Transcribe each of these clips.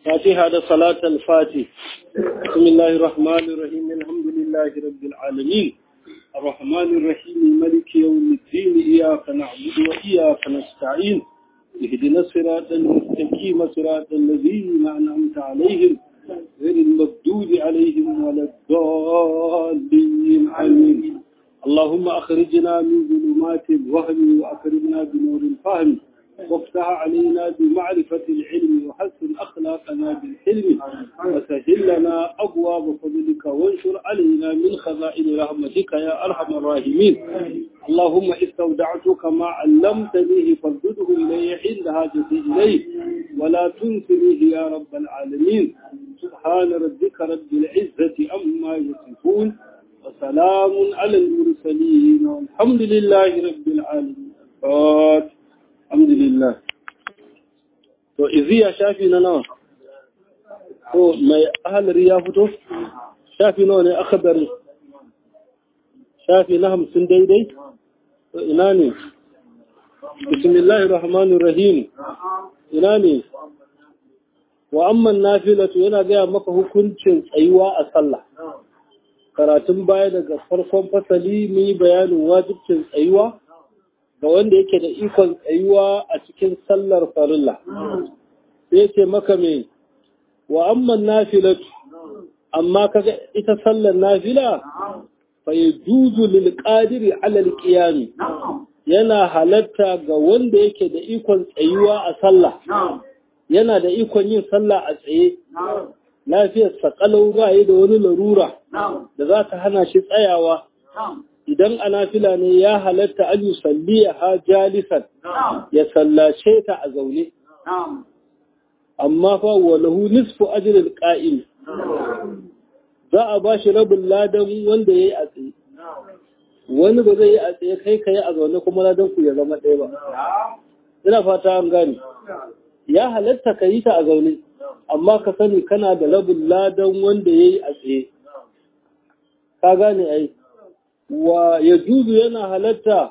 فاتحة صلاة الفاتح بسم الله الرحمن الرحيم الحمد لله رب العالمين الرحمن الرحيم ملك يوم الدين إياك نعبد وإياك نستعين اهدنا الصراط المستقيم صراط الذين أنعمت عليهم غير المغضوب عليهم ولا الضالين آمين اللهم أخرجنا من ظلمات الوهم وأكرمنا بنور الفهم وافتح علينا بمعرفة العلم وحسن أخلاقنا بالحلم وسهل لنا أبواب فضلك وانشر علينا من خزائن رحمتك يا أرحم الراحمين اللهم استودعتك ما علمتنيه فردده إلي عند حاجتي إليه ولا تنسنيه يا رب العالمين سبحان ربك رب العزة أما يصفون وسلام على المرسلين والحمد لله رب العالمين فاتح alhamdulillah to iziya shafi na nawa to mai ahalari ya fito shafi nawa ne akhdari shafi na hamsin daidai to ina ne bismillahir rahmanir rahim ina ne wa amman nafilatu yana gaya maka hukuncin tsayuwa a sallah karatun baya daga farkon fasali mun yi bayanin wajibcin tsayuwa ga wanda yake da ikon tsayuwa a cikin sallar farilla sai ce maka me wa amman nafilatu amma kaga ita sallar nafila fa yajuzu lil qadiri ala al qiyam yana halatta ga wanda yake da ikon tsayuwa a sallah yana da ikon yin sallah a tsaye lafiyar sakalau ba da wani larura da za ta hana shi tsayawa idan a nafila ne ya halatta an yi salliya ha jalisan ya sallace ta a zaune. Amma fa walahu nisfu ajril qa'im za a ba shi rabin ladan wanda ya yi a tsaye. Wani ba zai yi a tsaye kai ka yi a zaune kuma ladan ku ya zama ɗaya ba. Ina fata an gane. Ya halatta ka yi ta a zaune, amma ka sani kana da rabin ladan wanda ya yi a tsaye. Ka gane ai. wa ya juzu yana halatta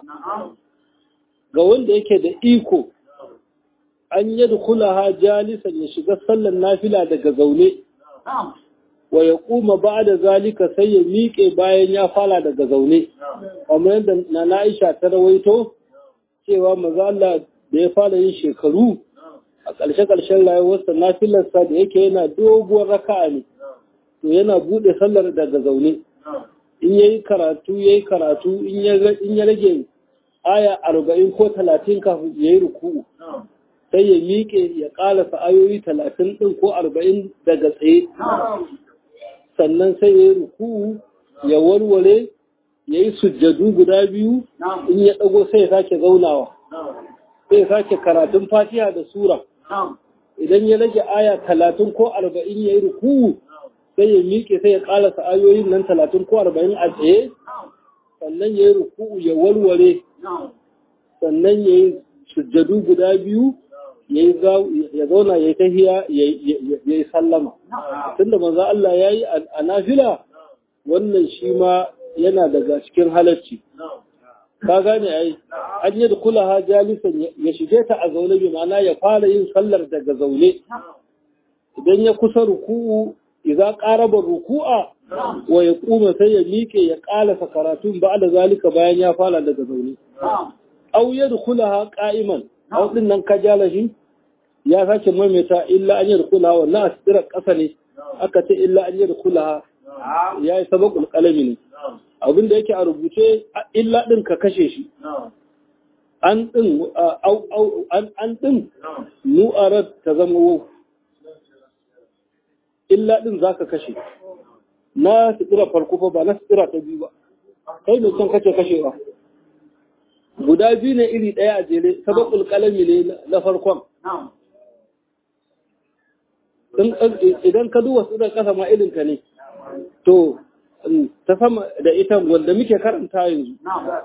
ga wanda yake da iko an yi ha jalisan ya shiga sallan nafila daga zaune wa ya kuma ba da zalika sai ya miƙe bayan ya fara daga zaune kamar yadda na na'isha ta rawaito cewa maza Allah da ya fara yin shekaru a ƙarshe-ƙarshen rayuwarsa nafilarsa da yake yana doguwar raka'a ne to yana buɗe sallar daga zaune in ya yi karatu ya yi karatu in ya rage aya arba'in ko talatin kafin ya yi ruku'u sai ya miƙe ya ƙalasa ayoyi talatin ɗin ko arba'in daga tsaye sannan sai ya yi ruku'u ya warware ya yi sujjadu guda biyu in ya ɗago sai ya sake zaunawa sai ya sake karatun fatiha da sura idan ya rage aya talatin ko arba'in ya yi ruku'u sai ya miƙe sai ya ƙalasa ayoyin nan talatin ko arba'in a tsaye sannan ya yi ruku'u ya warware sannan ya yi sujjadu guda biyu ya zauna ya yi tahiya ya yi sallama tunda manzo Allah ya yi a nafila wannan shi ma yana daga cikin halarci ka gane ai an yi da kula jalisan ya shige ta a zaune bi ma'ana ya fara yin sallar daga zaune idan ya kusa ruku'u idza qaraba ruku'a wa yaquma sai ya miƙe ya ƙalasa karatun ba'da zalika bayan ya fara daga zaune aw yadkhulaha qa'iman aw din nan kajala shi ya sake maimaita illa an yadkhulaha wannan asira ƙasa ne aka ce illa an yadkhulaha yayi sabaqul qalami ne abinda yake a rubuce illa din ka kashe shi an din an an din nu'arat ta zama wau illa ɗin za ka kashe na sutura farko fa ba na sutura ta biyu ba kai mai son kace kashe ba guda biyu ne iri ɗaya a jere sabakul kalami ne na farkon idan ka duba sutura ƙasa ma irinka ne to ta sama da ita wanda muke karanta yanzu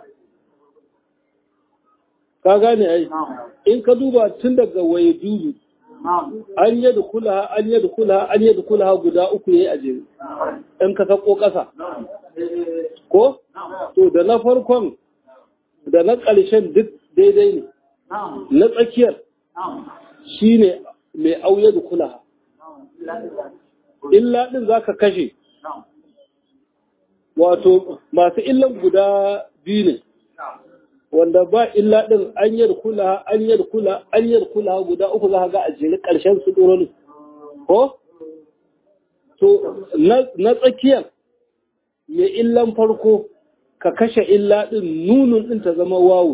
ka gane ai in ka duba tun daga waye juzu an yi da kula an yi da kula an yi da kula guda uku yayi a jere in ka sako ƙasa ko to da na farkon da na ƙarshen duk daidai ne na tsakiyar shine mai auye da kula illa din zaka kashe wato masu illan guda biyu ne wanda ba illa din an yarkula an yarkula an yarkula guda uku za ga a jere ƙarshen su ɗoro ko to na tsakiyar mai illan farko ka kashe illa din nunun din ta zama wawu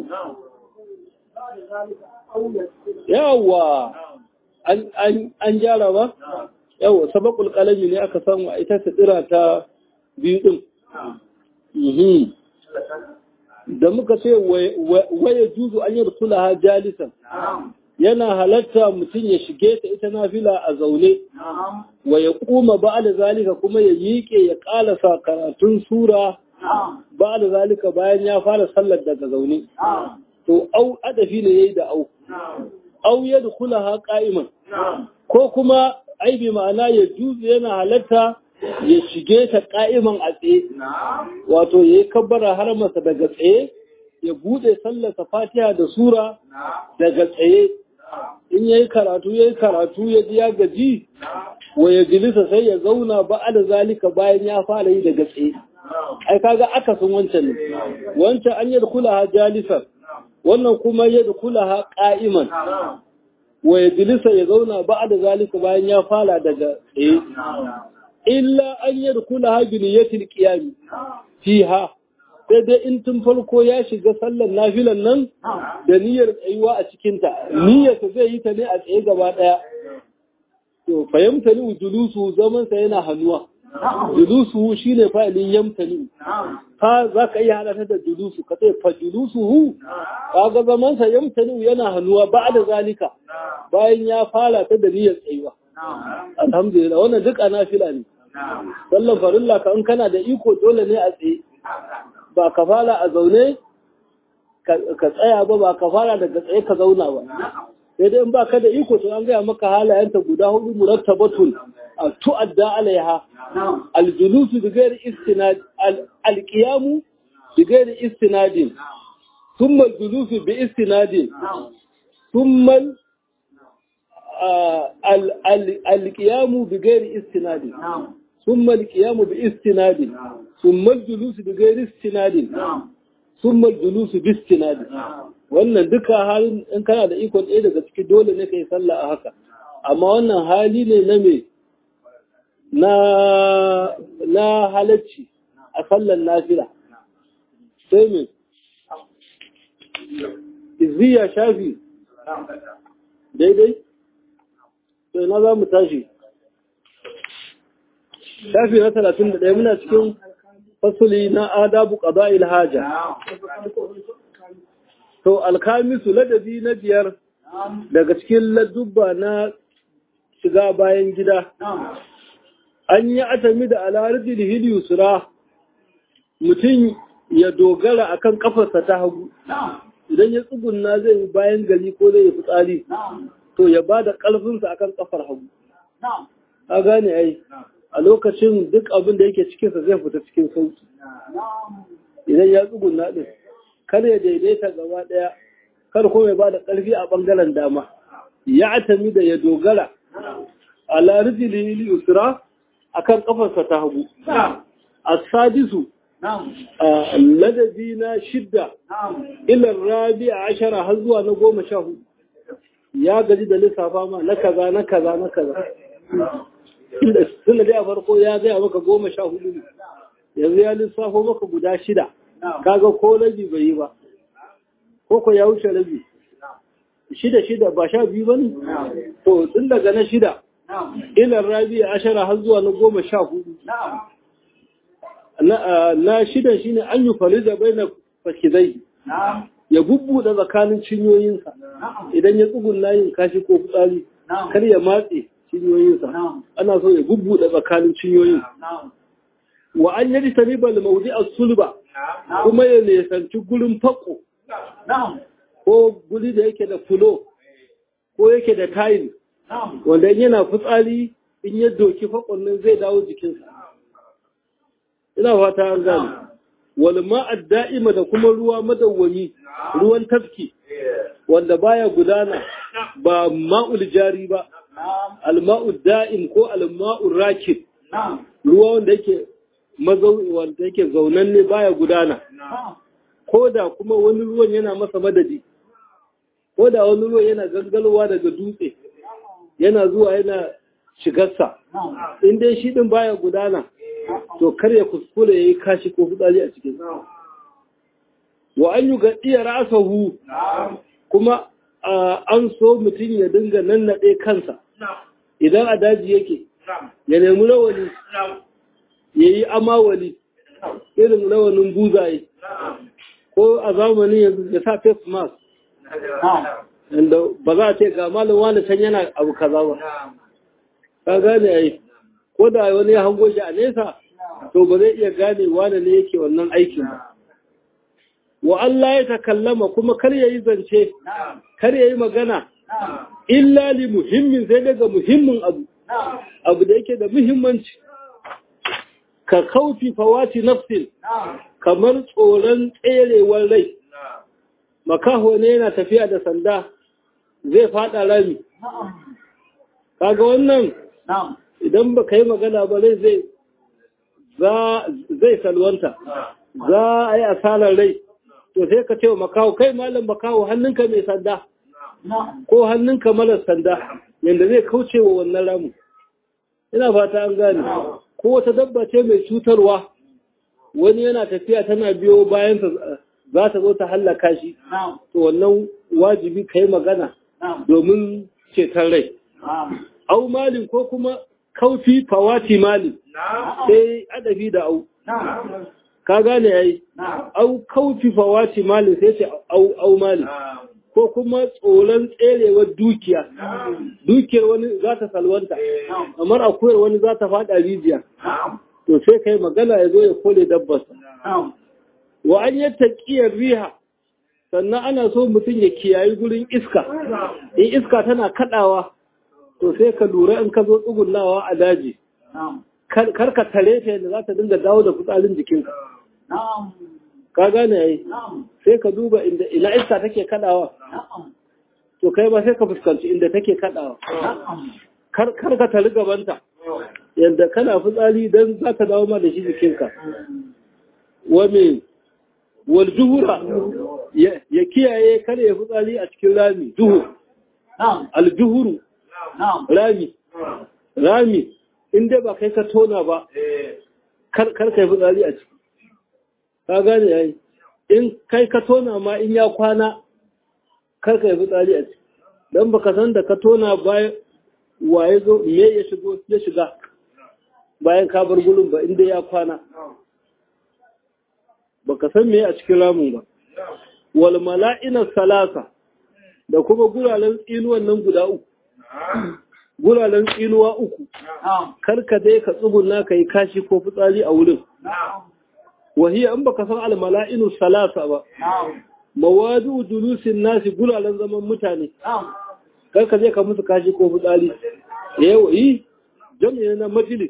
yawa an gyara ba yawa sabakul kalami ne aka samu a ita tsira ta biyu din da muka ce waya juzu an yi ha jalisan yana halatta mutum ya shige ta ita nafila a zaune wa ya kuma ba da zalika kuma ya miƙe ya ƙalasa karatun sura ba da zalika bayan ya fara sallar daga zaune to au adafi ne yayi da au au ya dukula ha qa'iman ko kuma aibi ma'ana ya juzu yana halatta ya shige ta qa'iman a tsaye wato yayi kabbara har masa daga tsaye ya bude sallarsa fatiha da sura daga tsaye in yayi karatu yayi karatu ya ji ya gaji wa ya jilisa sai ya zauna ba da zalika bayan ya fara yi daga tsaye ai kaga akasin wancan ne wancan an yi kula jalisan wannan kuma ya kula qa'iman wa ya jilisa ya zauna ba da zalika bayan ya fara daga tsaye illa an yi kula bi niyyatil qiyam fiha sai dai in tun farko ya shiga sallar nafilan nan da niyyar tsayuwa a cikinta niyyarsa zai yi ta ne a tsaye gaba ɗaya to fahimta ni julusu zaman sa yana hannuwa julusu shine fa'ilin yamtani ka za ka iya hada da julusu ka ce fa julusu kaga zaman sa yamtani yana hannuwa ba da zalika bayan ya fara ta da niyyar tsayuwa alhamdulillah wannan duk a nafila ne sallan farilla ka in kana da iko dole ne a tsaye ba ka fara a zaune ka tsaya ba ba ka fara daga tsaye ka zauna ba sai dai in ba ka da iko to an gaya maka halayenta guda hudu murattabatun a tu'adda alaiha aljulusu bi ghairi istinad alqiyamu bi ghairi istinadin thumma aljulusu bi istinadin thumma alqiyamu bi ghairi istinadin ثم القيام باستناد ثم الجلوس بغير استناد ثم الجلوس باستناد wannan duka halin in kana da ikon ɗaya daga ciki dole ne kai sallah a haka amma wannan hali ne na me na na halacci a sallan nafila sai me izziya shafi daidai sai na za mu tashi shafi na talatin da ɗaya muna cikin fasuli na adabu ƙaba'il haja. To, alkamisu ladabi na biyar daga cikin ladubba na shiga bayan gida. An yi atami da alarjin hiliyusura mutum ya dogara akan kafarsa ta hagu. Idan ya tsugunna zai yi bayan gari ko zai yi fitsari, to ya ba da ƙarfinsa akan kafar hagu. A gane ai. a lokacin duk abin da yake cikinsa zai fita cikin sauki idan ya tsugunna ɗin kar ya daidaita gaba ɗaya kar kuma ya ba da ƙarfi a ɓangaren dama ya atami da ya dogara a lariji lili usra a kan ƙafarsa ta hagu a sadisu a ladabi na shidda ilar rabi a ashara har zuwa na goma sha hudu ya gaji da lissafa ma na kaza na kaza na kaza tunda dai a farko ya gaya maka goma sha hudu ne yanzu ya lissafo maka guda shida kaga ko rabi bai yi ba ko ko ya wuce rabi shida shida ba sha biyu ba ne to tun daga na shida ilar rabi ashara har zuwa na goma sha hudu na shidan shine an yi farida bai na fakidai ya bubbuɗe tsakanin cinyoyinsa idan ya tsugun layin kashi ko fitsari kar ya matse cinyoyinsa ana so ya bubbuɗe tsakanin cinyoyin wa an yadi taniba da maudi a sulba kuma ya nesanci gurin fako ko guri da yake da fulo ko yake da tayin wanda yana fitsari in ya doki fakon nan zai dawo jikinsa ina fata an gane wal ma'ad da'ima da kuma ruwa madawwami ruwan tafki wanda baya gudana ba ma'ul jari ba alma'u da'im ko alma'u rakid ruwa wanda yake mazau wanda yake zaunanne baya gudana ko da kuma wani ruwan yana masa madadi ko da wani ruwan yana gangalowa daga dutse yana zuwa yana shigarsa in dai shi din baya gudana to kar ya kuskure yayi kashi ko fitsari a cikin wa an yi gaɗiya rasahu kuma an so mutum ya dinga nannaɗe kansa idan a daji yake ya nemi rawani ya yi amawali irin rawanin buzaye ko a zamanin yanzu ya sa face mask inda ba za a ce ga malin wani can yana abu kaza ba ka gane ai ko da wani ya hango shi a nesa to ba zai iya gane wani ne yake wannan aikin ba wa Allah ya takallama kuma kar ya yi zance kar ya yi magana illa li muhimmin sai daga muhimmin abu abu da yake da muhimmanci ka kaufi fawati nafsin kamar tsoron tserewar rai makaho ne yana tafiya da sanda zai fada rami kaga wannan idan ba ka yi magana ba rai zai zai salwanta za a yi asarar rai to sai ka ce wa makaho kai malam makaho hannunka mai sanda ko hannunka malar sanda yadda zai kauce wa wannan ramu ina fata an gane ko wata dabba ce mai cutarwa wani yana tafiya tana biyo bayansa za ta zo ta hallaka shi to wannan wajibi ka yi magana domin ceton rai au malin ko kuma kaufi fawati malin sai adabi da au ka gane yayi au kaufi fawati malin sai ce au au malin ko kuma tsoron tserewar dukiya dukiyar wani za ta salwanta kamar akuyar wani za ta fada rijiya to sai kai magana ya zo ya kole dabbarsa wa an yi taƙiyar riha sannan ana so mutum ya kiyayi gurin iska in iska tana kaɗawa to sai ka lura in ka zo tsugunawa a daji kar ka tare ta yadda za ta dinga dawo da fitsarin jikinka ka gane yayi sai ka duba inda ina iska take kaɗawa to kai ba sai ka fuskanci inda take kaɗawa kar ka tari gabanta yadda kana fitsari don za ta dawo ma da shi jikinka wa me wal juhura ya kiyaye kare ya fitsari a cikin rami duhu al juhuru rami rami inda ba kai ka tona ba kar ka yi fitsari a ciki ka gane yayi in kai ka tona ma in ya kwana kar ka yi fitsari a ciki don baka san da ka tona bayan waye zo me ya shigo ya shiga bayan ka bar gurin ba inda ya kwana baka san me a cikin ramin ba wal mala'ina salasa da kuma guralen tsinuwan nan guda uku guralen tsinuwa uku karka dai ka tsuguna ka yi kashi ko fitsari a wurin wahiya in baka san al mala'inu salasa ba mawadu julusin nasi guralen zaman mutane karka je ka musu kashi ko fitsari yawa yi jami'a na majalis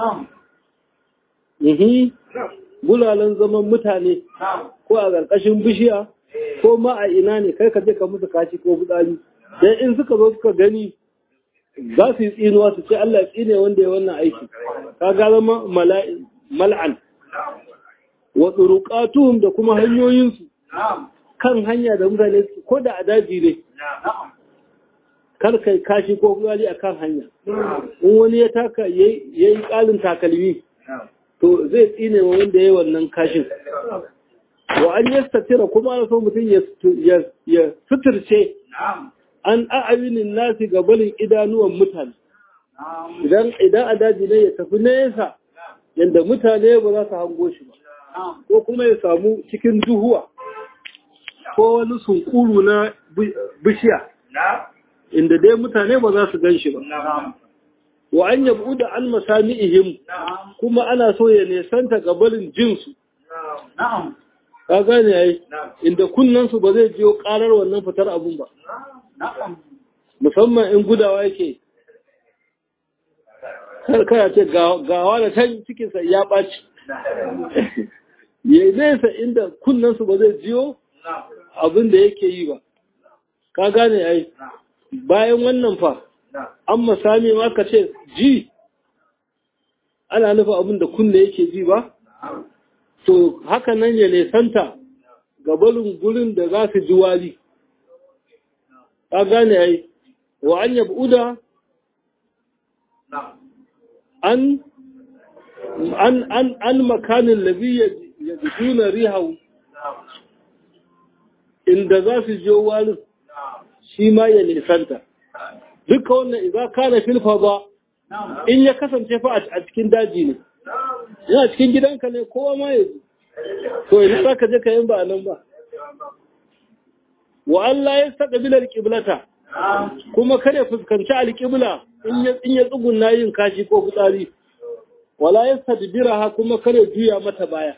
Ihi, gulalan zaman mutane ko a ƙarƙashin bishiya ko ma a ina ne kai ka je ka musu kashi ko fitsari. Dan in suka zo suka gani za su yi tsinuwa su ce Allah ya tsine wanda ya wannan aiki. Ka ga zama mal'an. Wa tsuruƙatuhum da kuma hanyoyinsu kan hanya da mutane ko da a daji ne. Kar kai kashi ko fitsari a kan hanya. In wani ya taka ya yi ƙalin takalmi. to zai tsine wa wanda ya wannan kashin wa an yastatira kuma ana so mutum ya suturce an a'awinin nasi gabanin idanuwan mutane idan idan a daji ne ya tafi nesa yadda mutane ba za su hango shi ba ko kuma ya samu cikin duhuwa ko wani sunkuru na bishiya inda dai mutane ba za su gan shi ba wa an yabu da an masami'ihim kuma ana so ya nesanta gabarin jinsu ka gane yayi inda kunnansu ba zai jiyo karar wannan fitar abun ba musamman in gudawa yake karkara ce gawa da can cikinsa ya ɓaci ya nesa inda kunnansu ba zai jiyo abin da yake yi ba ka gane yayi bayan wannan fa an masami ma ka ce ji ana nufa abin da kunne yake ji ba to haka nan ya nesanta gabarin gurin da za su ji wari ka gane ai wa an yabuda an an an an makanin labi ya juna rihawu inda za su je warin shi ma ya nisanta duka wannan idan kana filfa ba in ya kasance fa a cikin daji ne yana cikin gidanka ne kowa ma ya ji to ina za ka je ka yin ba nan ba wa Allah ya saka bilar kiblata kuma kada fuskanci alƙibla in ya tsugunna yin kashi ko fitsari wala ya sadbiraha kuma kada juya mata baya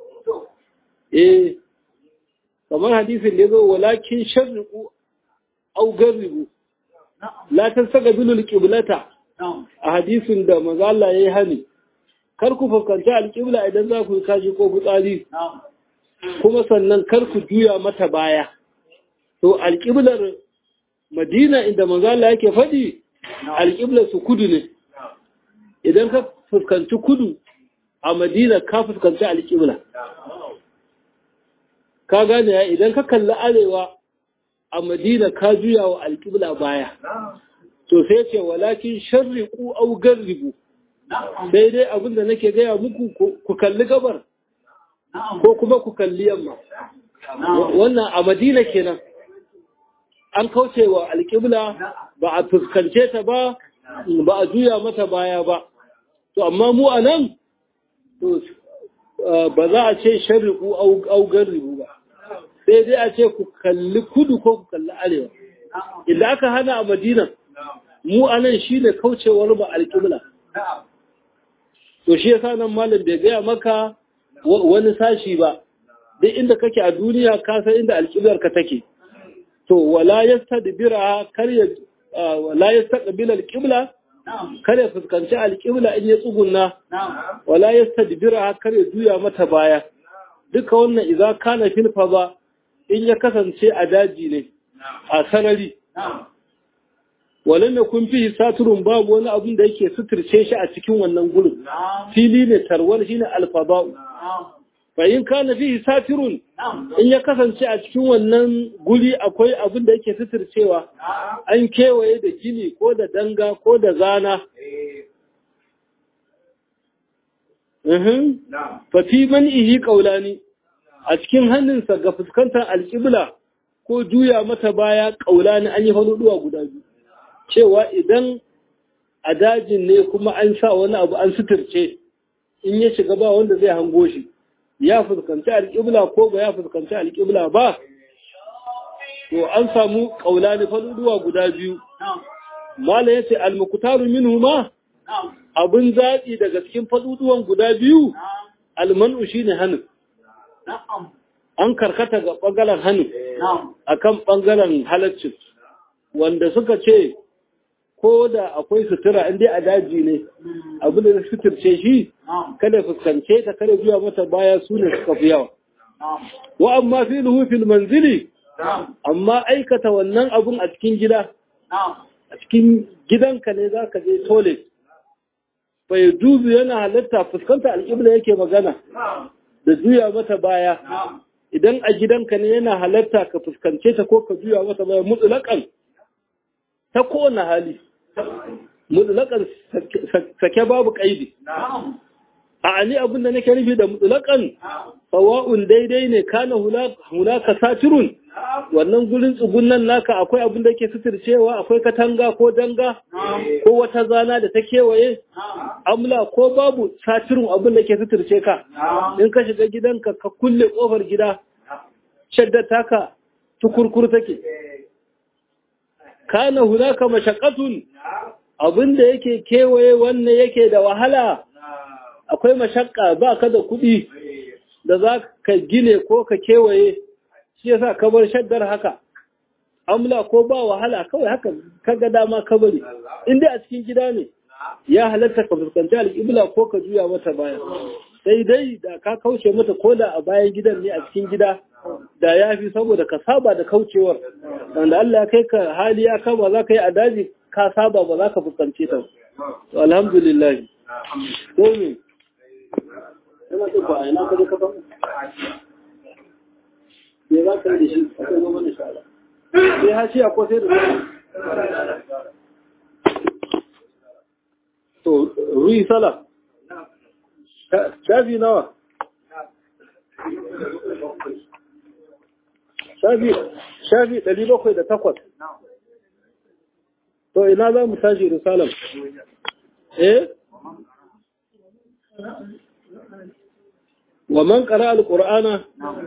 eh kamar hadisin da yazo walakin sharriqu aw garribu la tasaga bilul qiblata a hadisin da manzo Allah yayi hani kar ku fuskanci alƙibla idan za ku kashi ko fitsari kuma sannan kar ku juya mata baya to alƙiblar Madina inda manzo Allah yake faɗi alƙiblar su kudu ne idan ka fuskanci kudu a Madina ka fuskanci alƙibla ka gane ya idan ka kalli arewa a Madina ka juya wa alƙibla baya to sai ce walakin sharriqu aw garribu sai dai abin da nake gaya muku ku kalli gabar ko kuma ku kalli yamma wannan a Madina kenan an kauce wa alƙibla ba a fuskance ta ba ba a juya mata baya ba to amma mu a nan ba za a ce shari'u augar ribu ba sai dai a ce ku kalli kudu ko ku kalli arewa idan aka hana a madina mu a nan shi ne kaucewar ba alƙibla to shi yasa nan malam bai gaya maka wani sashi ba duk inda kake a duniya ka san inda alƙiblar ka take to wala yastadbira kar ya wala yastaqbil alqibla kar ya fuskanci alqibla in ya tsugunna wala yastadbira kar ya juya mata baya duka wannan idza kana fil ba in ya kasance a daji ne a sarari walam yakun fihi saturun babu wani abun da yake suturce shi a cikin wannan gurin fili ne tarwal shine alfaba'u fa in kana fihi satirun in ya kasance a cikin wannan guri akwai abin da yake suturcewa an kewaye da gini ko da danga ko da zana fa fi man ihi qaulani a cikin hannunsa ga fuskantar alƙibla ko juya mata baya qaulani an yi faduwa guda biyu cewa idan a dajin ne kuma an sa wani abu an suturce in ya shiga ba wanda zai hango shi ya fuskanci alƙibla ko ba ya fuskanci alƙibla ba to an samu ƙaulani faduwa guda biyu mala ya ce almukutaru minhu ma abin zaɓi daga cikin faduduwan guda biyu almanu shi ne hannun an karkata ga ɓangaren hannun a kan ɓangaren halaccin wanda suka ce ko da akwai sutura in dai a daji ne abin da suturce shi kada fuskance ta kada biya mata baya su ne suka fi yawa wa amma fi fil manzili amma aikata wannan abun a cikin gida a cikin gidanka ne za ka je toilet bai duzu yana halatta fuskanta alƙibla yake magana da juya mata baya idan a gidanka ne yana halatta ka fuskance ta ko ka juya mata baya mutulakan ta kowane hali mutlaƙan sake babu ƙaidi. A ani abin da nake nufi da mutlaƙan sawa'un daidai ne kana hunaka satirun wannan gurin tsugunan naka akwai abin da ke suturcewa akwai katanga ko danga ko wata zana da ta kewaye amla ko babu satirun abin da ke suturce ka in ka shiga gidanka ka kulle kofar gida shadda taka tukurkur take kana hunaka mashaqqatun abinda yake kewaye wannan yake da wahala akwai mashakka ba ka da kuɗi da za ka gine ko ka kewaye shi yasa ka bar shaddar haka amla ko ba wahala kawai haka kaga dama ka bari in dai a cikin gida ne ya halatta ka fuskanci alƙibla ko ka juya mata baya sai dai da ka kauce mata ko da a bayan gidan ne a cikin gida da ya fi saboda ka saba da kaucewar wanda Allah ya kai ka hali ya kama za ka yi a daji ka saba ba za ka fuskance ta to alhamdulillah sai me yana ɗin ba a yana kaje kafa me za ka yi da shi a kan zama da shara sai hashiya ko sai da to ruyi sala shafi nawa shafi ɗari bakwai da takwas to ina za mu tashi risalam eh wa man qara al-qur'ana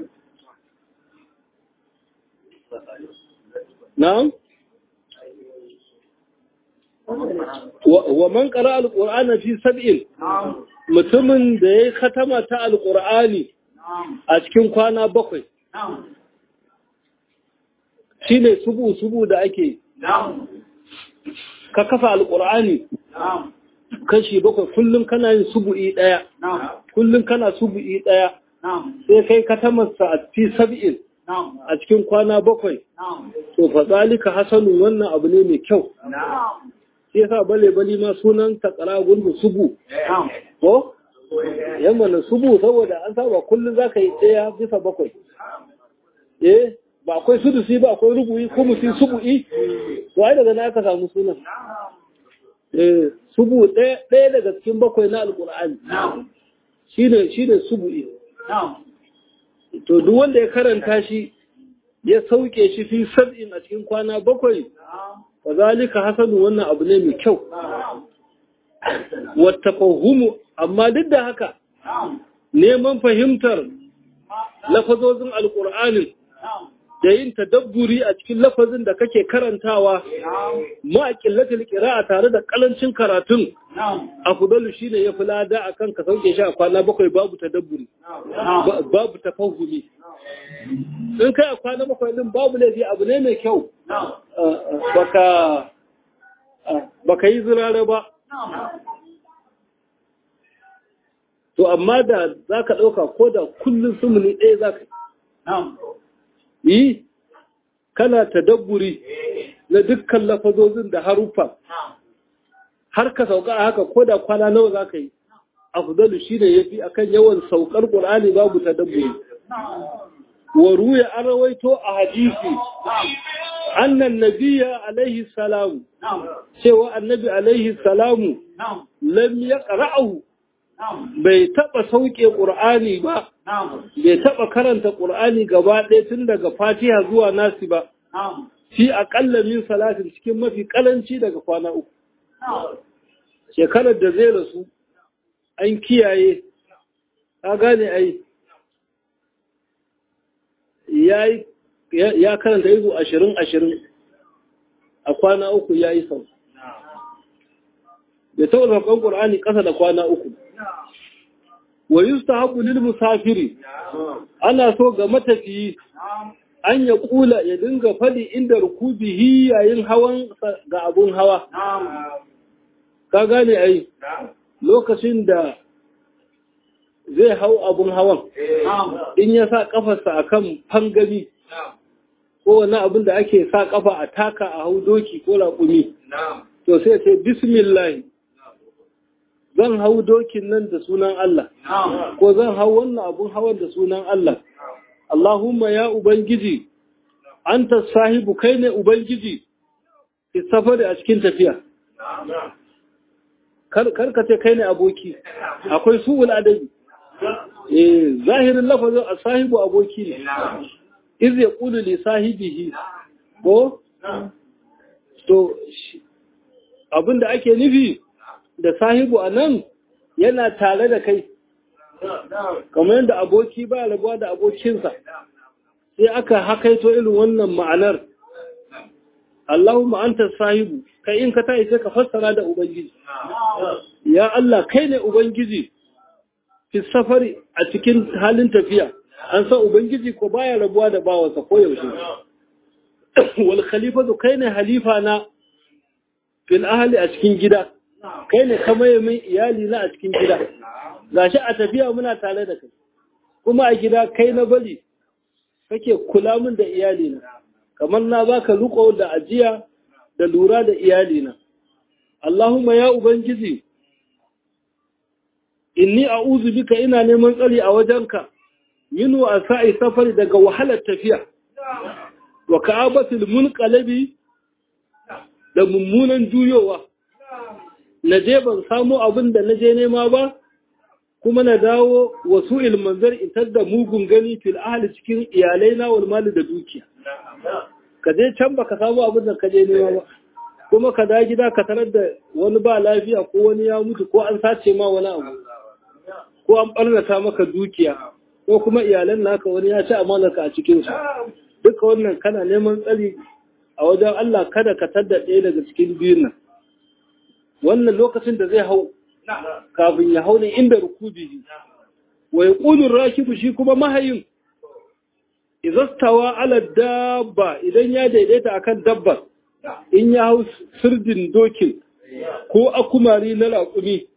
na'am wa man qara al-qur'ana fi sab'in mutumin da yayi khatama ta al-qur'ani a cikin kwana bakwai shine subu subu da ake ka kafa al-qur'ani kashi bakwai kullum kana yin subu'i daya kullum kana subu'i daya sai kai katamarsa a fi sab'in a cikin kwana bakwai to fa zalika hasanu wannan abu ne mai kyau shi yasa bale bali ma sunan takara gundu subu ko yamma na subu saboda an saba kullum zaka yi daya bisa bakwai eh ba akwai sudusi ba akwai rubu'i ko musi subu'i to ai daga na aka samu sunan eh subu ɗaya daga cikin bakwai na alƙur'ani shine shine subu'i to duk wanda ya karanta shi ya sauke shi fi sab'in a cikin kwana bakwai wa zalika hasanu wannan abu ne mai kyau wata fahimu amma duk da haka neman fahimtar lafazozin alƙur'anin da yin tadabburi a cikin lafazin da kake karantawa ma qillatil qira'a tare da kalancin karatun afdalu shine yafi lada akan ka sauke shi a kwana bakwai babu tadabburi babu tafahumi in kai a kwana bakwai din babu laifi abu ne mai kyau baka baka yi zirare ba to amma da zaka dauka ko da kullun sumuni ɗaya zaka yi yi kana tadabburi na dukkan lafazozin da haruffa har ka sauka a haka ko da kwana nawa za ka yi afdalu shi ne ya fi a kan yawan saukar ƙur'ani babu tadabburi wa ruya an rawaito a hadisi annan nabiya alaihi salamu cewa annabi alaihi salamu lam ya ƙara'ahu bai taɓa sauke ƙur'ani ba bai taɓa karanta ƙur'ani gaba ɗaya tun daga fatiha zuwa nasi ba fi aƙalla min salatin cikin mafi ƙalanci daga kwana uku shekarar da zai rasu an kiyaye ka gane ai ya karanta izu ashirin ashirin a kwana uku ya yi sau bai taɓa saukan ƙur'ani ƙasa da kwana uku wa yustahabu lil musafiri ana so ga matafiyi an ya kula ya dinga fadi inda rukubihi yayin hawan ga abun hawa ka gane ai lokacin da zai hau abun hawan in ya sa kafarsa akan fangami ko wani abin da ake sa kafa a taka a hau doki ko raƙumi to sai sai bismillah zan hau dokin nan da sunan Allah, ko zan hau wannan abun hawan da sunan Allah. Allahumma ya Ubangiji, an ta sahibu kai ne Ubangiji, ki safari a cikin tafiya. Karkace kai ne aboki, akwai su'ul adabi. Eh, zahirin lafazin a sahibu aboki ne, iz ya ƙulu li sahibihi, ko? To, abin da ake nufi, da sahibu a nan yana tare da kai kamar yadda aboki ba rabuwa da abokinsa sai aka hakaito irin wannan ma'anar Allahumma anta sahibu kai in ka ta sai ka fassara da ubangiji ya Allah kai ne ubangiji fi safari a cikin halin tafiya an san ubangiji ko baya rabuwa da bawansa ko yaushe wal khalifatu kai ne halifa na fil ahli a cikin gida kai ne ka maye min iyali na a cikin gida gashi a tafiya muna tare da kai kuma a gida kai na bari kake kula min da iyali na kamar na baka riko da ajiya da lura da iyali na Allahumma ya ubangiji inni a'udhu bika ina neman tsari a wajenka minu a sa'i safari daga wahalar tafiya wa ka'abatul munqalabi da mummunan juyowa na je ban samu abin da na je nema ba kuma na dawo wasu ilmanzar itar da mugun gani fil ahli cikin iyalai na wal mali da dukiya ka je can baka samu abin da ka je nema ba kuma ka da gida ka tarar da wani ba lafiya ko wani ya mutu ko an sace ma wani abu ko an ɓarnata maka dukiya ko kuma iyalan naka wani ya ci amanarka a cikinsu duka wannan kana neman tsari a wajen Allah kada ka tadda ɗaya daga cikin biyun nan wannan lokacin da zai hau kafin ya hau ne inda rukubi wa yaqulu rakibu shi kuma mahayin izastawa ala dabba idan ya daidaita akan dabba in ya hau sirdin dokin ko akumari na raƙumi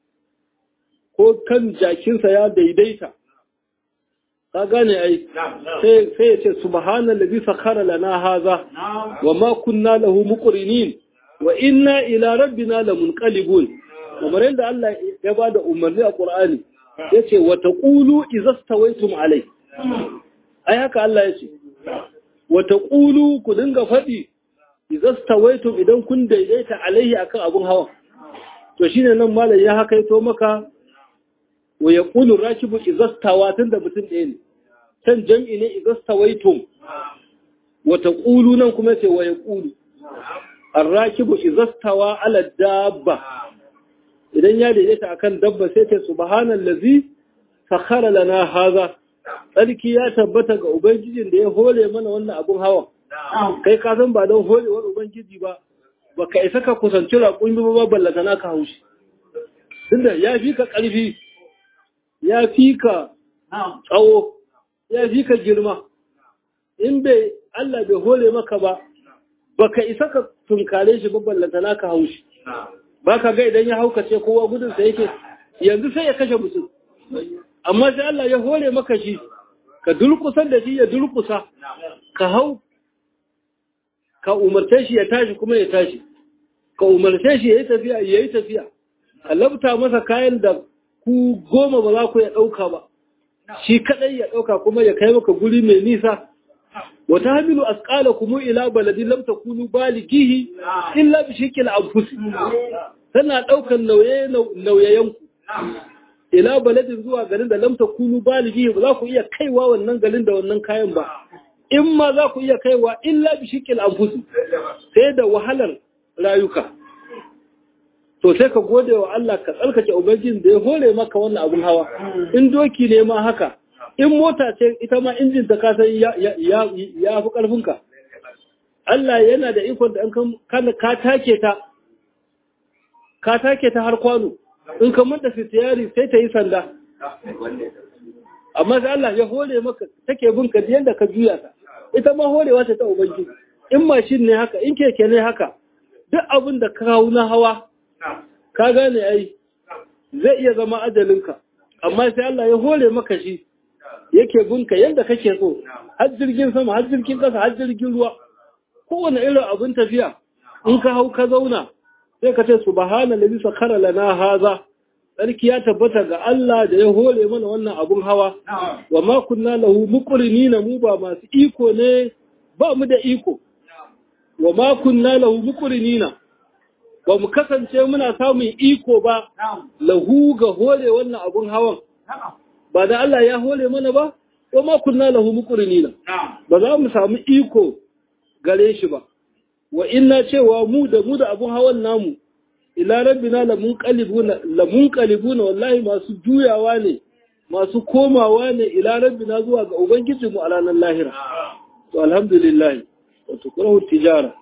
ko kan jakinsa ya daidaita ka gane ai sai ya ce subhanallazi sakhara lana haza wa ma kunna lahu muqrinin wa inna ila rabbina lamunqalibun kamar yadda Allah ya bada umarni a Qur'ani yace wa taqulu izastawaytum alai ai haka Allah yace wa taqulu ku dinga fadi izastawaytum idan kun daidaita alaihi akan abun hawa to shine nan malam ya hakaito maka wa yaqulu rakibu izastawa tunda mutum ɗaya ne can jam'i ne izastawaytum wa taqulu nan kuma ce wa yaqulu arrakibu izastawa ala dabba idan ya daidaita akan dabba sai ce subhanallazi sakhara lana haza tsarki ya tabbata ga ubangijin da ya hore mana wannan abun hawa kai ka san ba don horewar ubangiji ba baka isa ka kusanci raƙumi ba ballata na ka haushi tunda ya fi ka ƙarfi ya fi ka tsawo ya fi ka girma in bai Allah bai hore maka ba baka isa ka tunkare shi ballanta na ka haushi ba ka ga idan ya haukace kowa gudunsa yake yanzu sai ya kashe mutum amma sai Allah ya hore maka shi ka dulkusar da shi ya dulkusa ka hau ka umarce shi ya tashi kuma ya tashi ka umarce shi ya yi tafiya ya yi tafiya ka labta masa kayan da ku goma ba za ku ya ɗauka ba shi kaɗai ya ɗauka kuma ya kai maka guri mai nisa wata hamilu asƙala kuma ila baladin lam takunu balighihi illa bi shikil anfusi tana ɗaukan nauyayen ku ila baladin zuwa garin da lam takunu balighihi ba za ku iya kaiwa wannan garin da wannan kayan ba in ma za ku iya kaiwa illa bi shikil anfusi sai da wahalar rayuka to sai ka gode wa Allah ka tsarkake ubangijin da ya hore maka wannan abun hawa in doki ne ma haka in mota ce ita ma injin ta kasan ya ya ya fi karfinka Allah yana da ikon da kan ka take ta ka take ta har kwano in ka manta fitiyari sai ta yi sanda amma sai Allah ya hore maka take bin ka yadda ka juya ta ita ma horewa ta ta ubangiji in mashin ne haka in keke ne haka duk abin da ka kawo na hawa ka gane ai zai iya zama ajalinka amma sai Allah ya hore maka shi yake binka yadda kake so har jirgin sama har jirgin kasa har jirgin ruwa kowane irin abin tafiya in ka hau ka zauna sai ka ce subhana ladhi sakhara lana haza sarki ya tabbata ga Allah da ya hore mana wannan abun hawa wa ma kunna lahu muqrinina mu ba masu iko ne ba mu da iko wa ma kunna lahu muqrinina ba mu kasance muna samun iko ba lahu ga hore wannan abun hawan ba da Allah ya hore mana ba wa ma kunna lahu muqrinina ba za mu samu iko gare shi ba wa inna cewa mu da mu da abun hawan namu ila rabbina lamunqalibuna lamunqalibuna wallahi masu juyawa ne masu komawa ne ila rabbina zuwa ga ubangijinmu a ranar lahira to alhamdulillah wato kurahu tijara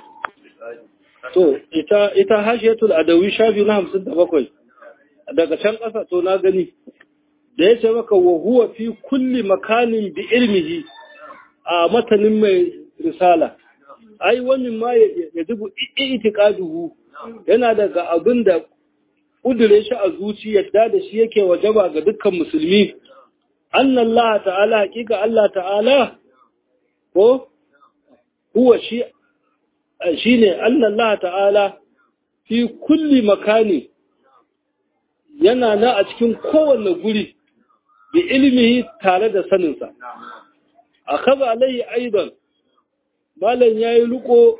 to ita ita hashiyatul adawi shafi na 57 daga can ƙasa to na gani da ya ce maka wa huwa fi kulli makanin bi ilmihi a matanin mai risala ai wani ma ya dubu itiqaduhu yana daga abin da kudure shi a zuci yadda da shi yake wajaba ga dukkan musulmi annan Allah ta'ala hakika Allah ta'ala ko huwa shi shine annan Allah ta'ala fi kulli makani yana na a cikin kowanne guri bi ilmihi tare da saninsa a kaza alayhi aidan malam ya yi riko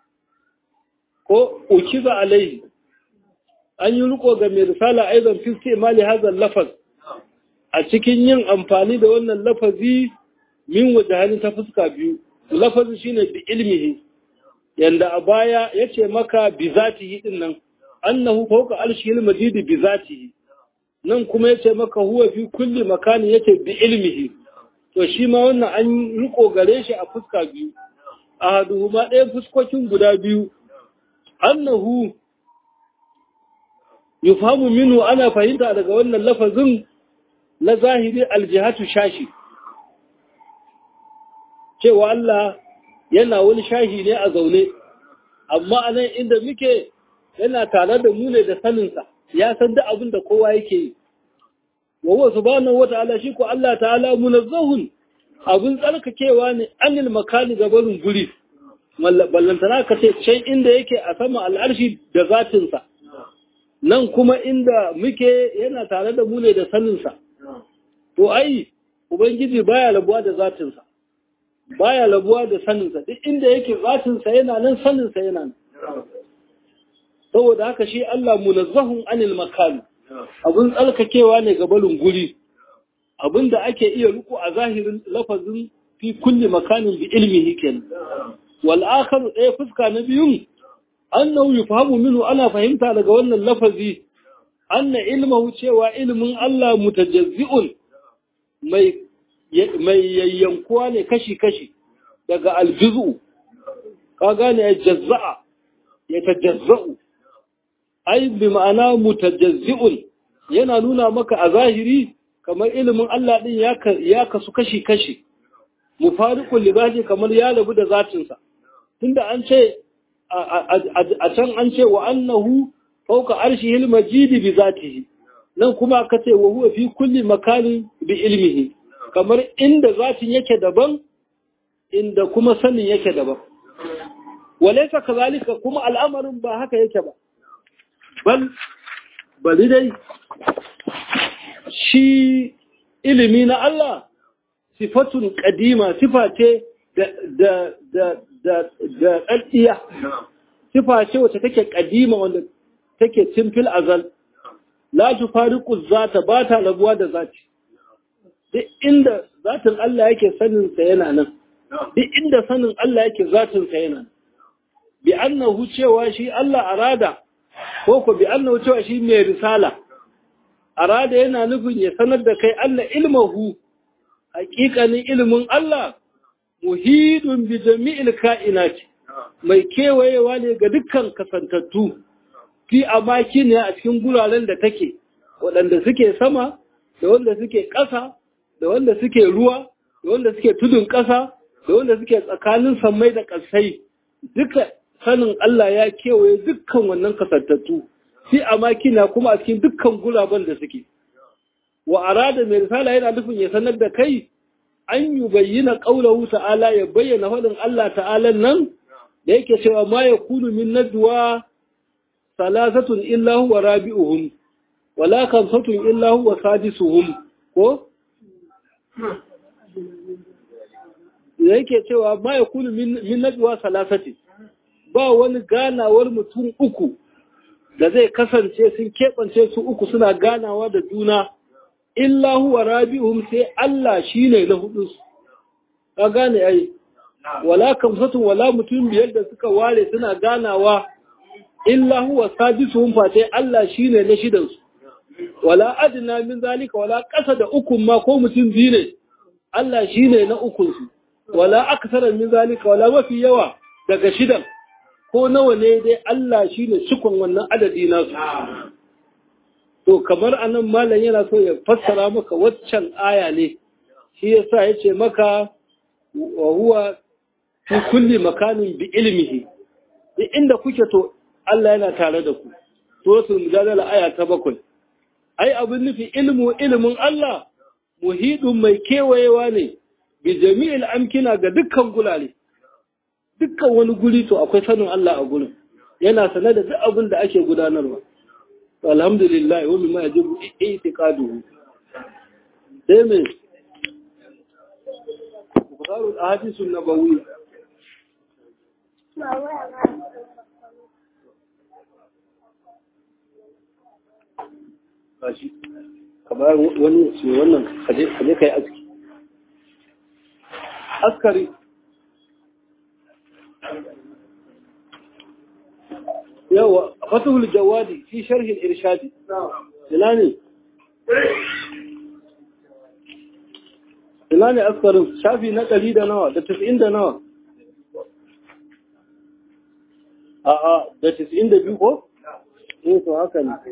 ko ukiza alayhi an yi riko ga mai risala aidan fiske mali hazan lafaz a cikin yin amfani da wannan lafazi min wajahani ta fuska biyu lafazin shine bi ilmihi yanda a baya yace maka bi zatihi din nan annahu fawqa arshil majid bi zatihi nan kuma yace maka huwa fi kulli makani yace bi ilmihi to shi ma wannan an riko gare shi a fuska biyu ahaduhuma ɗaya fuskokin guda biyu annahu yufamu minhu ana fahimta daga wannan lafazin na zahiri aljihatu shashi cewa Allah yana wani shahi ne a zaune amma anan inda muke yana tare da mu ne da saninsa ya san da abin da kowa yake yi wa huwa subhanahu wa ta'ala shi ko Allah ta'ala munazzahun abin tsarkakewa ne anil makani gabarin guri ballantana ka ce can inda yake a sama al'arshi da zatinsa nan kuma inda muke yana tare da mu ne da saninsa to ai ubangiji baya labuwa da zatinsa baya labuwa da saninsa duk inda yake zatinsa yana nan saninsa yana nan saboda haka shi Allah munazzahun anil makani abin tsarkakewa ne ga balin guri abin da ake iya riko a zahirin lafazin fi kulli makanin bi ilmihi kenan wal akhar ɗaya fuska na biyun annahu yufhamu minhu ana fahimta daga wannan lafazi anna ilmahu cewa ilmin Allah mutajazzi'un mai mai yayyankuwa ne kashi kashi daga aljuzu ka gane ya jazza'a ya tajazza'u ai bi ma'ana mutajazzi'un yana nuna maka a zahiri kamar ilimin Allah din ya kasu kashi kashi mufariqul libaji kamar ya labu da zatinsa tunda an ce a can an ce wa annahu fawqa arshihil majidi bi zatihi nan kuma aka ce wa huwa fi kulli makanin bi ilmihi kamar inda zatin yake daban inda kuma sanin yake daban walaysa kazalika kuma al'amarin ba haka yake ba bal bali dai shi ilimi na Allah sifatun kadima sifa ce da da da da da daddiya sifa ce wacce take kadima wanda take simfil azal la tufariqu zata ba ta rabuwa da zati duk inda zatin Allah yake sanin sa yana nan duk inda sanin Allah yake zatin sa yana bi annahu cewa shi Allah arada ko ko bi annahu cewa shi mai risala arada yana nufin ya sanar da kai Allah ilmahu haƙiƙanin ilimin Allah muhidun bi jami'il ka'inati mai kewayewa ne ga dukkan kasantattu fi amaki ne a cikin guraren da take waɗanda suke sama da wanda suke ƙasa da wanda suke ruwa da wanda suke tudun ƙasa da wanda suke tsakanin sammai da ƙasai duka sanin Allah ya kewaye dukkan wannan kasantattu fi amakina kuma a cikin dukkan guraben da suke wa arada mai risala yana nufin ya sanar da kai an yi bayyana ƙaunahu ta'ala ya bayyana faɗin Allah ta'ala nan da yake cewa ma ya kunu min najwa salasatun illa huwa rabi'uhum wala kamsatun illa huwa sadisuhum ko da yake cewa ma ya kunu min najwa salasati ba wani ganawar mutum uku da zai kasance sun keɓance su uku suna ganawa da juna illa huwa rabi'uhum sai Allah shine na hudu ka gane ai wala kamsatun wala mutum biyar da suka ware suna ganawa illa huwa sadisuhum fa sai Allah shine na shidan su wala adna min zalika wala ƙasa da ukun ma ko mutum biyu ne Allah shine na ukun su wala aksara min zalika wala mafi yawa daga shidan ko nawa ne dai Allah shine cikon wannan adadi nasu to kamar anan malam yana so ya fassara maka waccan aya ne shi yasa yace maka wa huwa fi kulli makanin bi ilmihi duk inda kuke to Allah yana tare da ku suratul mujadala aya ta bakwai ai abin nufi ilmu ilmin Allah muhidun mai kewayewa ne bi jami'il amkina ga dukkan gulale dukkan wani guri to akwai sanin Allah a gurin yana sane da duk abin da ake gudanarwa alhamdulillah wa mimma yajibu i'tiqaduhu sai me bukhari al-ahadith an-nabawi kashi kamar wani ce wannan kaje kaje kai aski askari yawa fatahul jawadi fi sharhin irshadi ina ne ina ne askarin shafi na ɗari da nawa da tis'in da nawa a'a da tis'in da biyu ko? eh to haka ne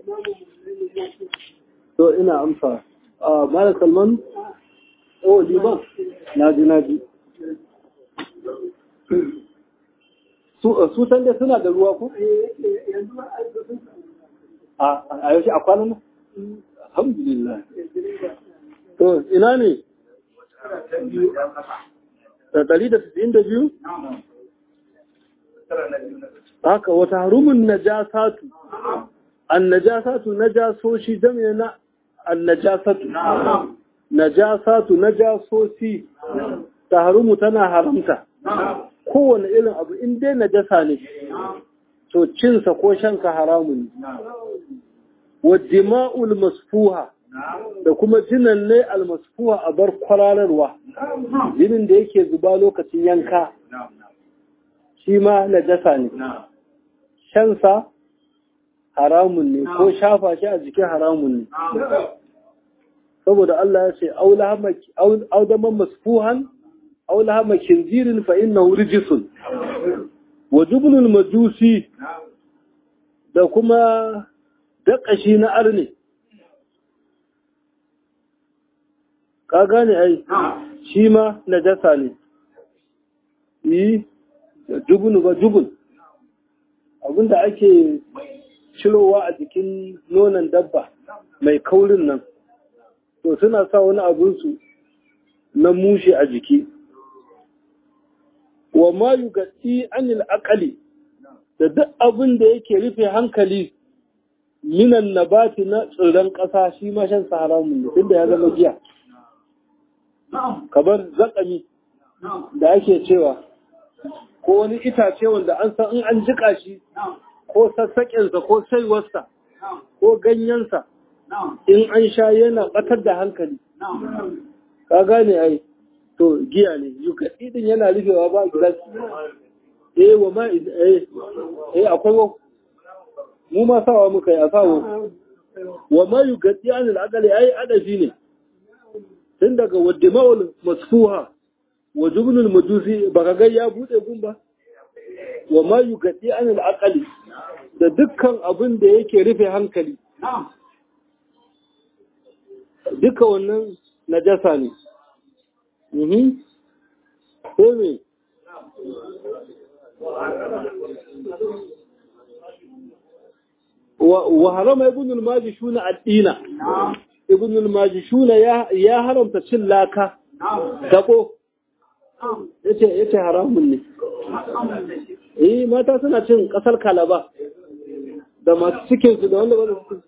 to ina amsa a mara salman oh liban na ji na ji su san dai suna da ruwa ko? a yaushe a kwanan nan? alhamdulillah to ina ne? da ɗari da tasa'in da biyu? haka wata harumin najasatu an najasatu najasoshi jami'a na an najasatu najasatu najasoshi ta harumu tana haramta kowane irin abu in dai najasa ne to cinsa ko shanka haramun ne wa dima'ul masfuha da kuma jinan ne almasfuha a bar kwararwa jinin da yake zuba lokacin yanka shi ma najasa ne shansa haramun ne ko shafa shi a jikin haramun ne saboda Allah ya ce audaman masfuhan aulahama kinzirin fa innahu rijsun wa jubnul majusi da kuma daƙashi na arne ka gane ai shi ma najasa ne yi jubunu ba jubun abinda ake cirowa a jikin nonon dabba mai kaurin nan to suna sa wani abinsu na mushe a jiki wa ma yugatti anil aqali da duk abin da yake rufe hankali minan nabati na tsirran ƙasa shi ma shan haramun ne tunda ya zama giya kamar zakami da ake cewa ko wani itace wanda an san in an jika shi ko sassaƙensa ko saiwarsa ko ganyensa in an sha yana ɓatar da hankali ka gane ai to giya ne yukaɗi din yana rufewa ba gilas eh wa ma eh eh akwai wa mu ma sawa muka yi a sawo wa ma yukaɗi anil aqali ai adafi ne tun daga waddima'ul masfuha wa jubnul majusi baka ga ya bude gumba wa ma yukaɗi anil aqali da dukkan abin da yake rufe hankali duka wannan najasa ne Mhm. Sai me? Wa harama ibn al-majishuna ad-dina. Ibn al-majishuna ya haramta cin laka. Dako. Yace yace haramun ne. Eh mata suna cin kasar kalaba. Da masu cikin su da wanda ba su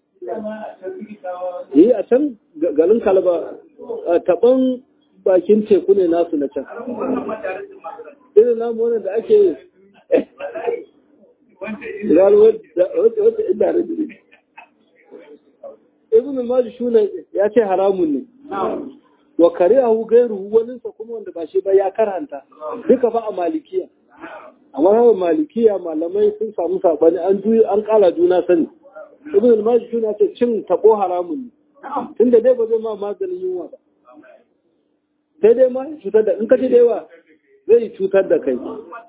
Eh a can garin kalaba taban bakin teku ne nasu na can. Irin namu wani da ake yi. Wata inda da jiri. Ibn al-Majid shune ya ce haramun ne. Wa kare a gairu waninsa kuma wanda ba shi ba ya karanta. Duka fa a malikiya. A mazhabin malikiya malamai sun samu sabani an an kala juna sani. Ibn al-Majid shune ya ce cin tabo haramun ne. Tunda dai ba zai ma maganin yunwa ba. sai dai ma cutar da in ka ci da yawa zai cutar da kai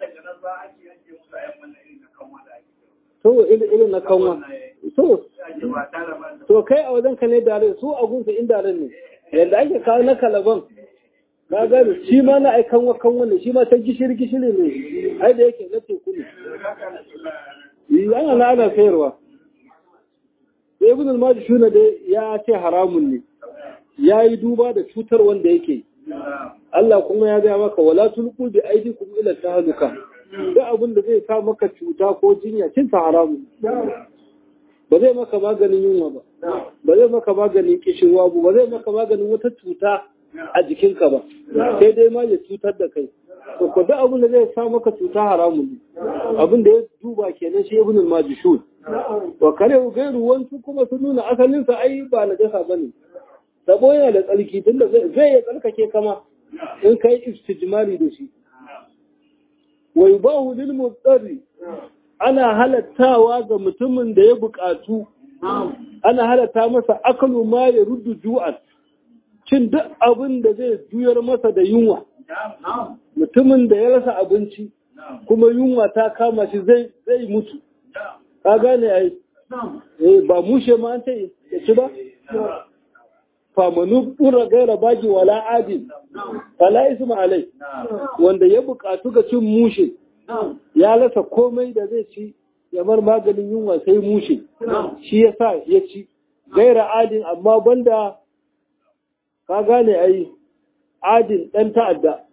to irin na kanwa to to kai a wajen ka ne dare su a gunsu in dare ne yadda ake kawo na kalaban ka gani shi ma na ai kanwa kanwa ne shi ma ta gishiri gishiri ne ai da yake na teku ne yi ana na ana sayarwa sai ibn al-majid shuna dai ya ce haramun ne ya yi duba da cutar wanda yake yi Allah kuma ya gaya maka wala tulqu bi aydikum ila tahluka duk abin da zai sa maka cuta ko jinya cin ta haramu ba zai maka maganin yunwa ba ba zai maka maganin kishirwa ba ba zai maka maganin wata cuta a jikinka ba sai dai ma ya cutar da kai to ko da abin da zai sa maka cuta haramun ne abin da ya duba kenan shi ibn al-majishun wa kare gairu wasu kuma sun nuna asalin sa ai ba najasa bane sabo yana da tsarki tunda zai ya tsarkake kama in kai istijmari da shi wa yubahu lil mutsari ana halattawa ga mutumin da ya buƙatu ana halatta masa akalu ma ya ruddu ju'an cin duk abin da zai juyar masa da yunwa mutumin da ya rasa abinci kuma yunwa ta kama shi zai zai mutu ka gane ai eh ba mushe ma an ce ya ci ba famanu ɗura gaira baki wala adin fala isma alai wanda ya buƙatu ga cin mushe ya rasa komai da zai ci ya bar maganin yunwa sai mushe shi ya sa ya ci gaira adin amma banda ka gane ai adin ɗan ta'adda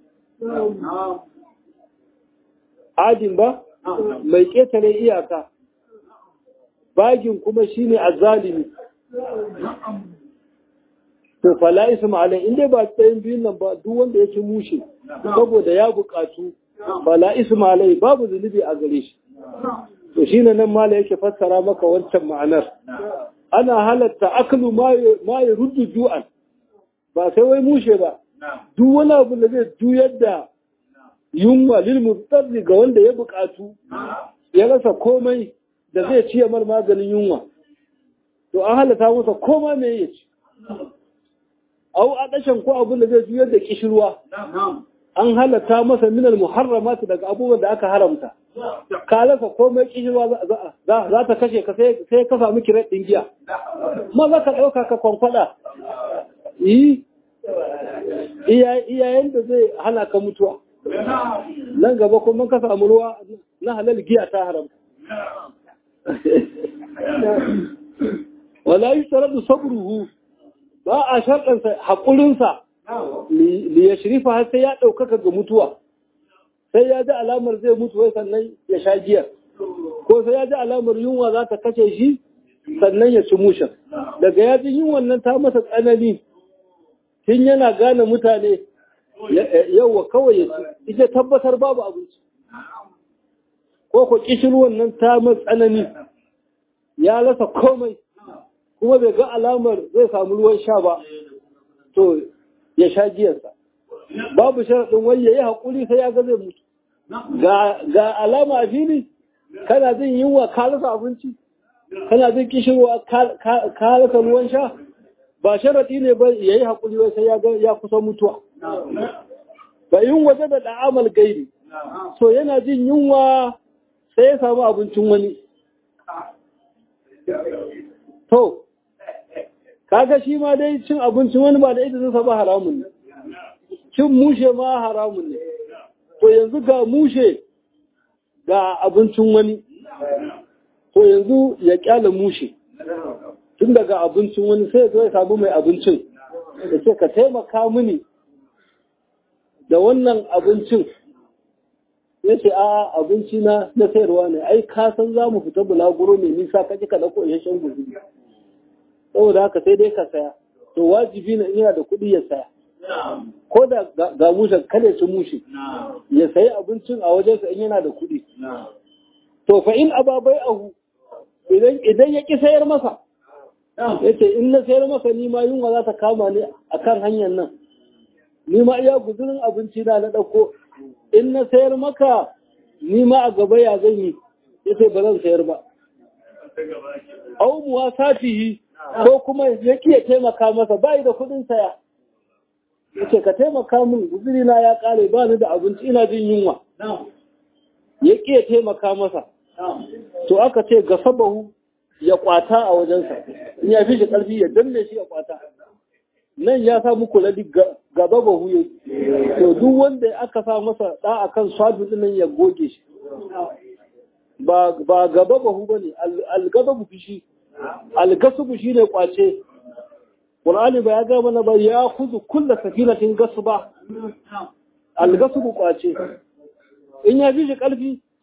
adin ba mai ƙetare iyaka bagin kuma shine azzalimi to fala isma alai inda ba tsayin biyun nan ba duk wanda yake mushe saboda ya buƙatu fala isma alai babu zunubi a gare shi to shine nan mala yake fassara maka wancan ma'anar ana halatta aklu ma ya ruddu ju'an ba sai wai mushe ba duk wani abu da zai juyar da yunwa lil mutarri ga wanda ya buƙatu ya rasa komai da zai ciye mar maganin yunwa to an halatta masa koma me ya ci au a ɗashen ko abin da zai juyar da kishirwa an halatta masa minal muharramatu daga abubuwan da aka haramta ka rasa komai kishirwa za ta kashe ka sai ka samu kiran ɗin giya ma za ka ɗauka ka kwankwada yi iyayen da zai hana ka mutuwa nan gaba kuma ka samu ruwa na halal giya ta haramta wala yi tsarar da sabruhu ba a sharɗansa haƙurinsa li ya shirifa har sai ya ɗaukaka ga mutuwa sai ya ji alamar zai mutu wai sannan ya sha giyar ko sai ya ji alamar yunwa za ta kashe shi sannan ya ci mushen daga ya ji yunwan nan ta masa tsanani tun yana gane mutane yauwa kawai ya ci ita tabbatar babu abinci ko ko kishirwan nan ta masa tsanani ya rasa komai kuma bai ga alamar zai samu ruwan sha ba to ya sha giyarsa babu sharaɗin wai ya yi haƙuri sai ya ga zai mutu ga alama a fili kana jin yunwa ka rasa abinci kana jin kishirwa ka rasa ruwan sha ba sharaɗi ne ba ya yi haƙuri wai sai ya ga ya kusa mutuwa ba yin waje da da'amal gairi so yana jin yunwa sai ya samu abincin wani to kaga shi ma dai cin abincin wani ba da idanunsa ba haramun ne cin mushe ma haramun ne to yanzu ga mushe ga abincin wani to yanzu ya kyala mushe tun daga abincin wani sai ya ya samu mai abincin da ce ka taimaka mini da wannan abincin ya ce a abinci na na sayarwa ne ai ka san za mu fita bulaguro mai nisa ka ka dauko isasshen guzuri saboda haka sai dai ka saya to wajibi ne yana da kuɗi ya saya ko da ga mushen kale su mushe ya sayi abincin a wajensa in yana da kuɗi to fa in ababai ahu idan idan ya ki sayar masa yace in na sayar masa ni ma yunwa za ta kama ni akan hanyar nan ni ma iya guzurin abinci na na ɗauko in na sayar maka ni ma a gaba ya zan yi yace ba zan sayar ba au muwa satihi ko kuma ya kiya taimaka masa bai da kuɗin saya yace ka taimaka min guzuri na ya kare ba ni da abinci ina jin yunwa ya kiya taimaka masa to aka ce ga sabahu ya kwata a wajensa in ya fi shi ƙarfi ya danne shi ya kwata nan ya sa muku ladi gaba ba huye to duk wanda aka sa masa da akan swadu nan ya goge shi ba ba gaba ba hu bane algababu fishi algasubu shine kwace Qur'ani ba ya ga mana ba ya khuzu kullu safinatin gasba algasubu kwace in ya fi shi ƙarfi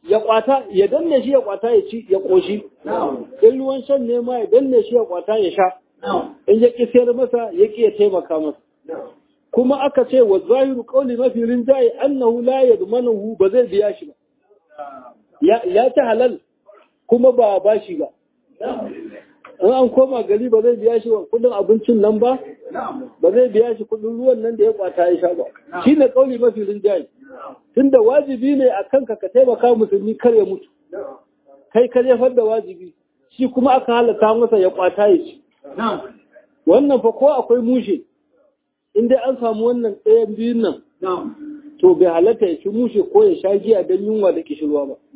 ya kwata ya danne shi ya kwata ya ci ya koshi in ruwan shan ne ma ya danne shi ya kwata ya sha in ya ki sayar masa ya ki ya taimaka masa kuma aka ce wa zahiru qawli mafi rinjaye annahu la yadmanuhu ba zai biya shi ba ya ta halal kuma ba ba shi ba in an koma gari ba zai biya shi kudin abincin nan ba ba zai biya shi kudin ruwan nan da ya kwata ya sha ba shi ne kauli mafi rinjaye tunda wajibi ne a kanka ka taimaka musulmi kar ya mutu kai ka jefar da wajibi shi kuma aka halatta masa ya kwata ya ci wannan fa ko akwai mushe in dai an samu wannan ɗayan biyun nan to bai halatta ya ci mushe ko ya sha giya don yunwa da kishirwa ba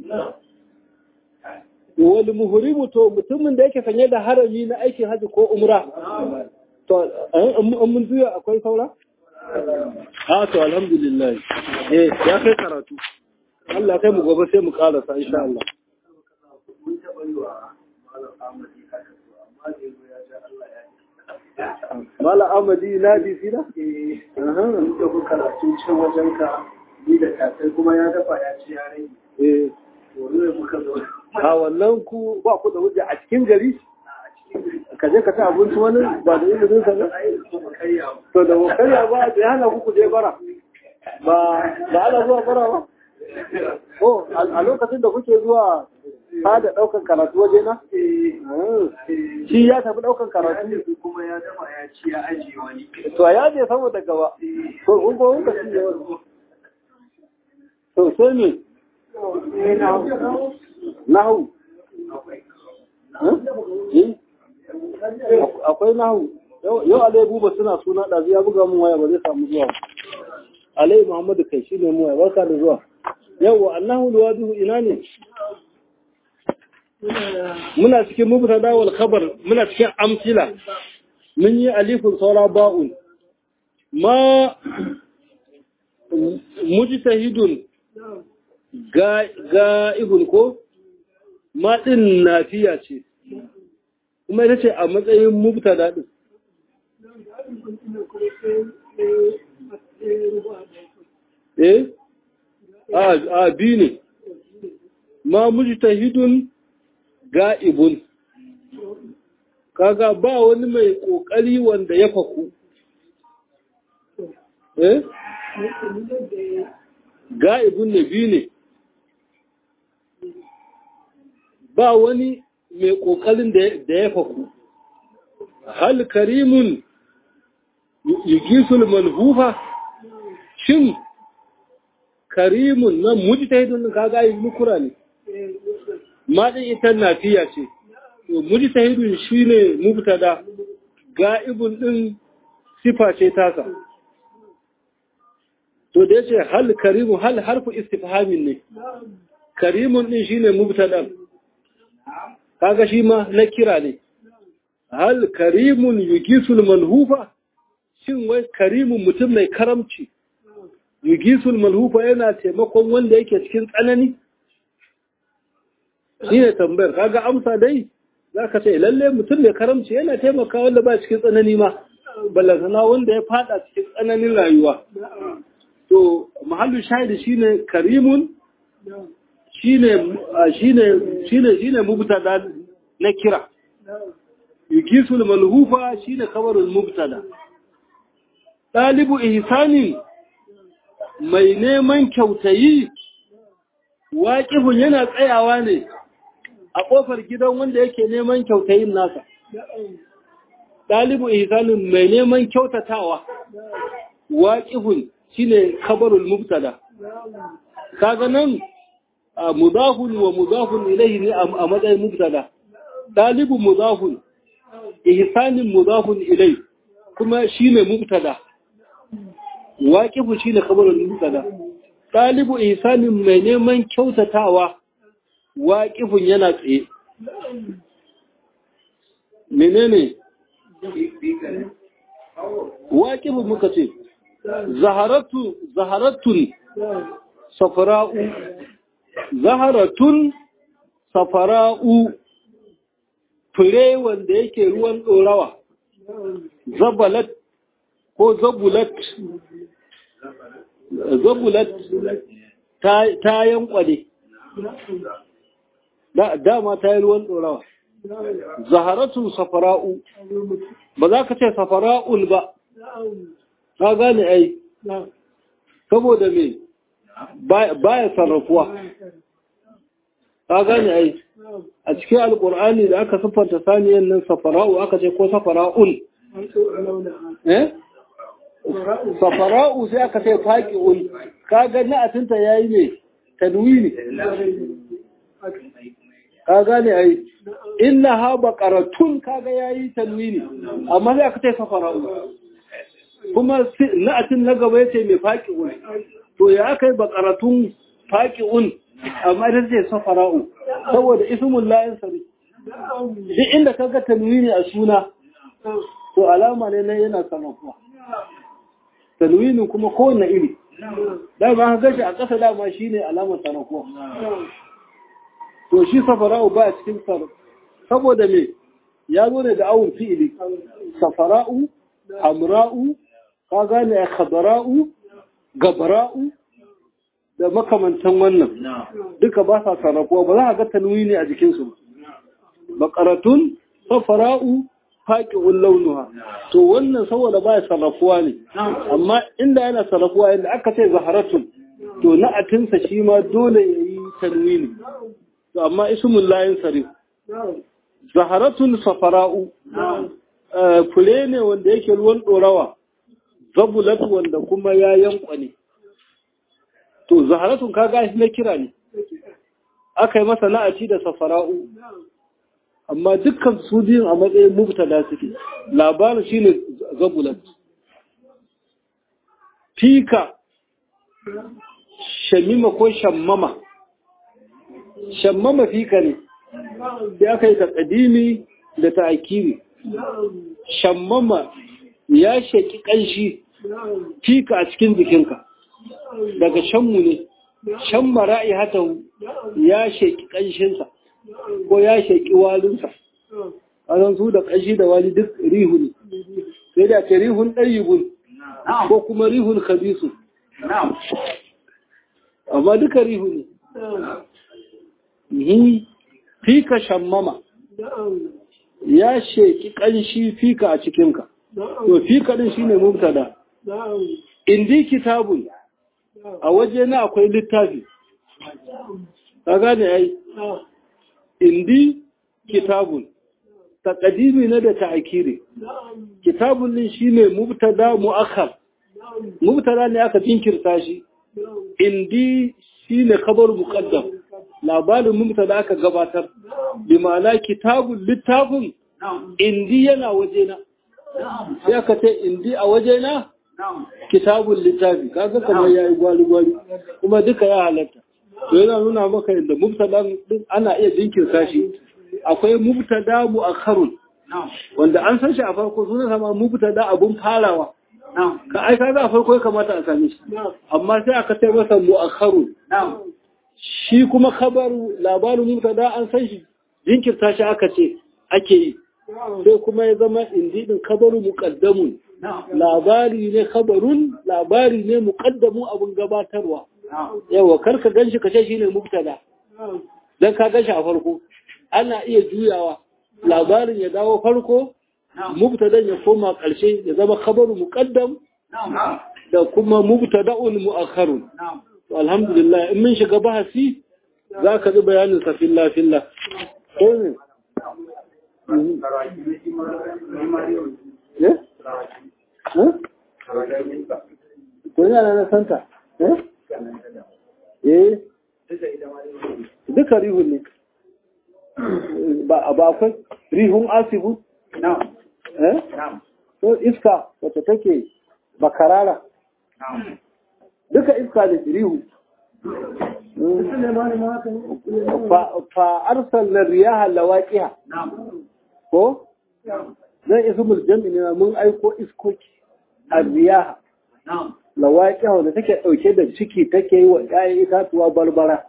wani muhurimu to mutumin da yake sanye da harami na aikin haji ko umra to an mun zuya akwai saura ha to alhamdulillah eh ya kai karatu Allah kai mu gobe sai mu karasa insha Allah Mala Amadi na bi sina? Eh, da ku karatu can wajen ka ni da kasai kuma ya dafa ya ci ya rage. Eh, To ne muka zo. a wannan ku ba ku da hujja a cikin gari? Ka je ka ta abinci wani ba da izinin sa ba? Ai, kuma karya. To da karya ba da hana ku ku je bara. Ba da ana zuwa bara ba? Oh, a lokacin da kuke zuwa ta da ɗaukan karatu waje na? Eh, Shi ya tafi ɗaukan karatu. karatu kuma ya dafa ya ci ya ajiye wani. To ya je saboda gaba. To kun ko kun ka ci da wani. To sai me? Nahu. Eh? Akwai nahu. Yau Alai Buba suna suna ɗazu ya buga mun waya ba zai samu zuwa. Alai Muhammadu kai shi ne mu waya barka da zuwa. Yau Allahu luwadihu ina ne? Muna cikin mubtada wal khabar muna cikin amsila. Mun yi alifun saura ba'un. Ma mujtahidun ga'ibun ko maɗin nafiya ce kuma ita ce a matsayin mubtada ɗin eh a bi ne ma mujtahidun ga'ibun kaga ba wani mai ƙoƙari wanda ya faku eh ga'ibun ne biyu ne ba wani mai ƙoƙarin da ya faku hal karimun yugisul manhufa shin karimun nan mujtahidun ka ga yi nukura ne ma din ita nafiya ce to mujtahidun shine mubtada ga'ibun din sifa ce tasa to da yace hal karimu hal harfu istifhamin ne karimun din shine mubtada kaga shi ma na kira ne hal karimun yugisul manhufa shin wai karimun mutum mai karamci yugisul manhufa yana taimakon wanda yake cikin tsanani shine tambayar kaga amsa dai zaka ce lalle mutum mai karamci yana taimaka wanda ba cikin tsanani ma ballantana wanda ya fada cikin tsananin rayuwa to mahallu shahidi shine karimun shine shine shine shine mubtada na kira yukisul malhufa shine khabarul mubtada dalibu ihsanin mai neman kyautayi waqifun yana tsayawa ne a kofar gidan wanda yake neman kyautayin nasa dalibu ihsanin mai neman kyautatawa waqifun shine khabarul mubtada kaga nan mudafun wa mudafun ilayhi ne a matsayin mubtada dalibu mudafun ihsanin mudafun ilayhi kuma shine mubtada waqifu shine khabarul mubtada dalibu ihsanin mai neman kyautatawa waqifun yana tsaye menene waqifu muka ce zaharatu zaharatun safara'u zaharatun safara'u fure wanda yake ruwan ɗorawa zabalat ko zabulat zabulat ta yankwale dama ta yi ruwan ɗorawa zaharatun safara'u ba za ka ce safara'ul ba ka gane ai saboda me baya sarrafuwa ka gane ai a cikin alkur'ani da aka siffanta saniyan nan safara'u aka ce ko safara'ul eh safara'u sai aka ce faqi'ul ka ga na'atinta yayi ne tanwini ka gane ai inna ha baqaratun kaga yayi tanwini amma sai aka ce safara'u kuma na'atin na gaba yace mai faqi'un to ya kai baqaratun faqi'un amma da ce safara'u saboda ismul layin sari duk inda kaga tanwini a suna to alama ne na yana sanafuwa tanwinin kuma kowanne iri dama ka gashi a ƙasa dama shine alamar sanafuwa to shi safara'u ba a cikin sar saboda me ya zo ne da awun fi'ili safara'u hamra'u ka gane a khabara'u gabara'u da makamantan wannan duka ba sa sarrafuwa ba za a ga tanwini a jikinsu bakaratun safara'u faƙi'un launuha to wannan saboda ba ya sarrafuwa ne amma inda yana sarrafuwa yadda aka ce zaharatun to na'atinsa shi ma dole ya yi tanwini to amma ismun layin sarif zaharatun safara'u fure ne wanda yake ruwan ɗorawa zabulat wanda kuma ya yankwa ne to zaharatun ka gashi na kira ne aka yi masa na'aci da safara'u amma dukkan su biyun a matsayin mubtada suke labarin shine zabulat fika shamima ko shammama shammama fika ne da aka yi taƙadimi da ta'akiri shammama ya shaki ƙanshi fika a cikin jikinka daga shanmu ne shamma ra'i hata ya shaki ƙanshinsa ko ya shaki walinsa a su da ƙanshi da wali duk rihu ne sai da ke rihun ɗayyibun ko kuma rihun khabisu amma duka rihu ne fika shammama ya sheki ƙanshi fika a cikinka to fika ɗin shine mubtada indi kitabun a waje na akwai littafi ka gane ai indi kitabun taqdimi na da ta'kiri kitabun din shine mubtada muakhar mubtada ne aka jinkirta shi indi shine khabar muqaddam labarin mubtada aka gabatar bi ma'ana kitabun littafin indi yana wajena sai aka ce indi a wajena kitabun littafi kaga kamar yayi gwali gwali kuma duka ya halatta to yana nuna maka yadda mubtada din ana iya jinkirta shi akwai mubtada mu'akhkharun wanda an san shi a farko sunan sama mubtada abun farawa ka ai kaga a farko ya kamata a same shi amma sai aka ce masa mu'akhkharun shi kuma khabaru labarin mubtada an san shi jinkirta shi aka ce ake yi sai kuma ya zama indidin khabaru muqaddamun labari ne khabarun labari ne muqaddamun abun gabatarwa yawa karka ganshi kace shine mubtada dan ka ganshi a farko ana iya juyawa labarin ya dawo farko mubtadan ya koma ƙarshe ya zama khabaru muqaddam da kuma mubtada'un mu'akhkharun to alhamdulillah in mun shiga bahasi zaka ji bayanin sa fillah fillah ko ne eh ko yana na santa eh eh duka rihun ne ba akwai rihun asibu eh ko iska wacce take bakarara duka iska da rihu fa arsalna riyaha lawaqiha ko zan ismul jam'i ne mun aiko iskoki arriyaha lawaqiha wanda take dauke da ciki take yi wa ƴaƴan itatuwa barbara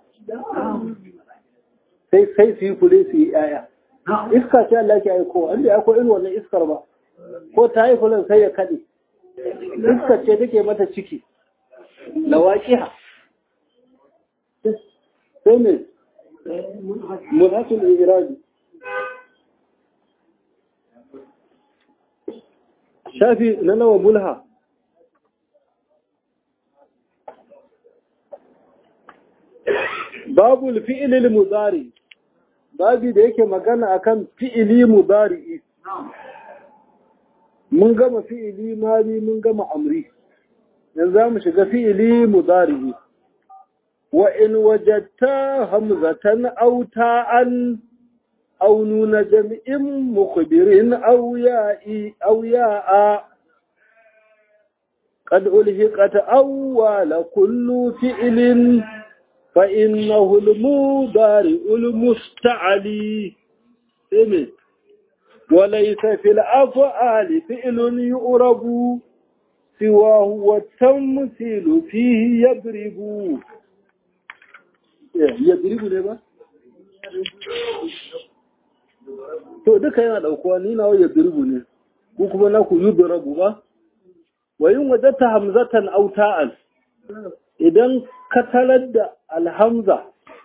sai sai su yi fure su yi ƴaƴa iska ce Allah ke aiko an da aiko irin wannan iskar ba ko ta yi furen sai ya kaɗe iskar ce take mata ciki lawaqiha sai me mulhatul irabi shafi na nawa mulha babu fi'ilil mudari babu da yake magana akan fi'ili mudari mun gama fi'ili mali mun gama amri yanzu za mu shiga fi'ili mudari wa in wajadta hamzatan aw ta'an aw nuna jam'in mukhbirin aw ya'i aw ya'a قد ألهقت أول كل فعل فإنه المضارع المستعلي وليس في الأفعال فعل يؤرب سواه والتمثيل فيه يضرب يضرب ne ba? to duka yana daukuwa ni nawa yadribu ne ku kuma na ku yudrabu ba wa yin wajata hamzatan aw ta'al idan ka talar da alhamza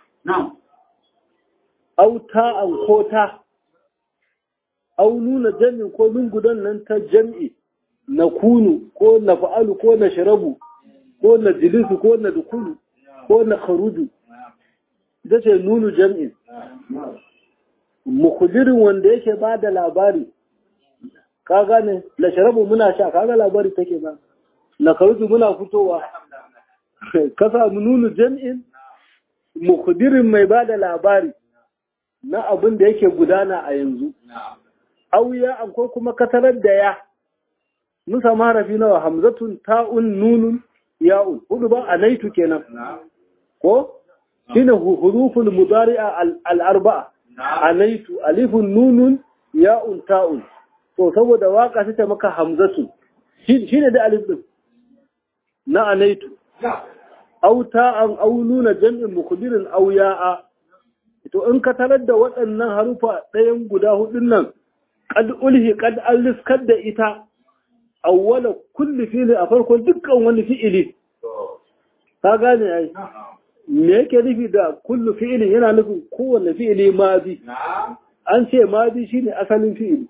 aw ta'an ko ta aw nuna jami'in ko min gudan nan ta jam'i na kunu ko na fa'alu ko na sharabu ko na jilisu ko na dukulu ko na kharuju ita ce nunu jam'in mukudirin wanda yake ba da labari ka gane na sharabu muna sha kaga labari take ba na kharuju muna fitowa ka samu nunu jam'in mukudirin mai ba da labari na abin da yake gudana a yanzu auya ko kuma katarar da ya mun samu harafi nawa hamzatun ta'un nunun ya'un hudu ba anaitu kenan ko shine huruful mudari'a al-arba'a anaitu alifun nunun ya'un ta'un to saboda waka ta maka hamzatu shine da alif din na anaitu au ta'an au nuna jam'in mukbirin au ya'a to in ka tarar da waɗannan harufa ɗayan guda hudun nan qad ulhi qad aliskar da ita awwala kulli fi'li a farkon dukkan wani fi'ili ka gane ai me yake nufi da kullu fi'ilin yana nufin kowanne fi'ili madi an ce madi shine asalin fi'ili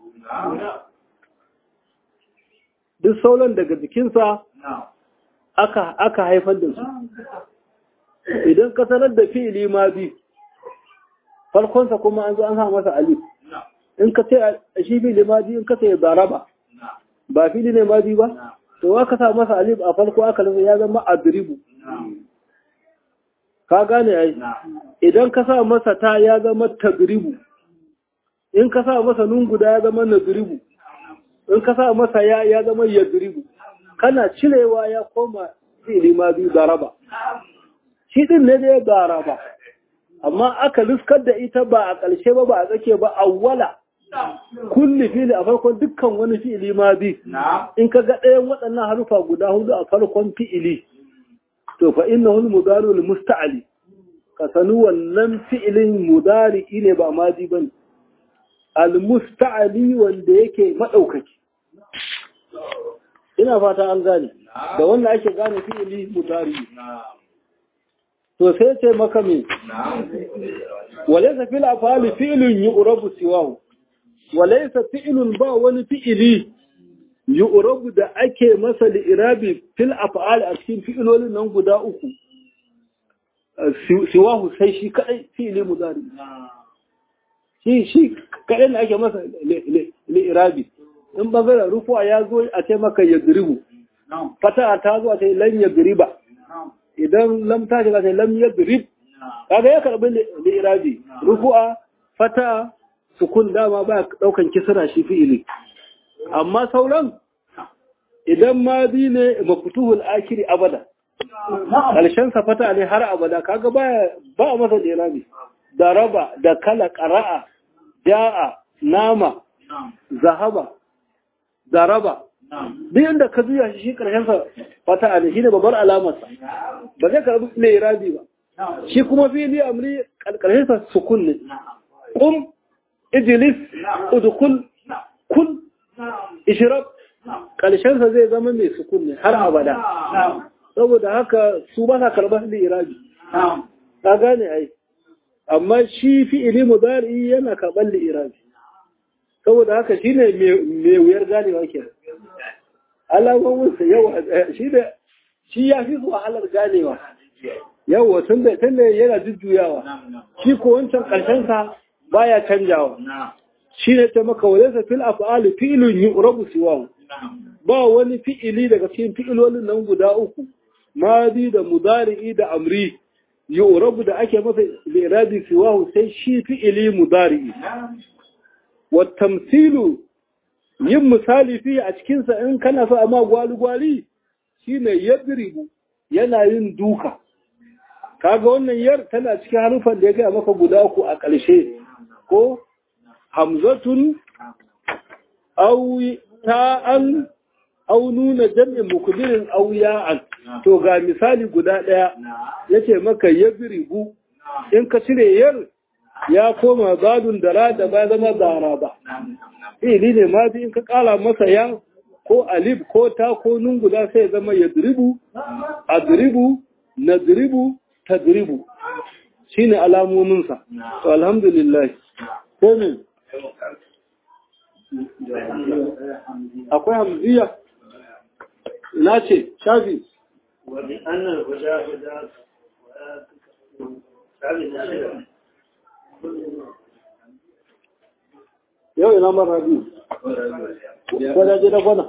duk sauran daga jikinsa aka aka haifar da su idan ka sanar da fi'ili madi farkonsa kuma an zo an sa masa alif in ka ce shi fi'ili madi in ka ce daraba ba fili ne madi ba to wa ka sa masa alif a farko aka lissa ya zama adribu ka gane ai idan ka sa masa ta ya zama tagribu in ka sa masa nun guda ya zama nadribu in ka sa masa ya ya zama yadribu kana cirewa ya koma fili madi daraba shi din ne da ya daraba amma aka liskar da ita ba a ƙarshe ba ba a tsake ba awwala kulli fili a farkon dukkan wani fi'ili ma bi in ka ga ɗayan waɗannan harufa guda hudu a farkon fi'ili to fa innahu al-mudari al-musta'li ka sanu wannan fi'ilin mudari ne ba madi bane al-musta'li wanda yake madaukaki ina fata an gane da wannan ake gane fi'ili mudari to sai ce maka me walaysa fil afali fi'lun yu'rabu siwahu walaisa fi'ilun ba wani fi'ili yu'rabu da ake masa li'irabi fil af'al a cikin fi'ilolin nan guda uku siwahu sai shi kadai fi'ili mudari shi shi kadai ne ake masa li'irabi in bangaren rufuwa ya zo a ce maka ya giribu fata ta zo a ce lan ya giriba idan lam ta shiga sai lam ya girib kaga ya karbi li'irabi rufu'a fata sukun dama ba daukan kisra shi fi'ili amma sauran idan madi ne mafutuhul akiri abada karshen sa fata ne har abada kaga ba ba masa irabi daraba da kala qara'a jaa nama zahaba daraba duk inda ka juya shi karshen sa fata ne shine babbar alamar sa ba zai karbi ne irabi ba shi kuma fi'ili amri karshen sa sukun ne qum ijilis udukul kul ishirab ƙarshensa zai zama mai sukun ne har abada saboda haka su ba sa karɓar da irabi ka gane ai amma shi fi'ili mudari yana karɓar li'irabi saboda haka shi ne mai wuyar ganewa ke alamominsa yawa shi da shi ya fi zuwa halar ganewa yawa tun da tun da yana jujjuyawa shi ko wancan ƙarshensa baya canjawa shi ne ta maka wajensa fil af'ali fi'ilun yu'rabu siwahu ba wani fi'ili daga cikin fi'ilolin nan guda uku madi da mudari'i da amri yu'rabu da ake masa li'irabi siwahu sai shi fi'ili mudari'i wa tamsilu yin misali fi a cikinsa in kana so amma gwali-gwali shine yadribu yana yin duka kaga wannan yar tana cikin harufan da ya gaya maka guda uku a ƙarshe ko hamzatun au ta'an au nuna jam'in mukbirin au ya'an to ga misali guda ɗaya yace maka yadribu in ka cire yar ya koma zadun da da ba zama zara ba ili ne ma in ka kala masa ya ko alif ko ta ko nun guda sai zama yadribu adribu nadribu tadribu shine alamominsa to alhamdulillah ko ne akwai hamziya na ce shafi wani annan guda guda yau ina mara biyu kwadaje da gwana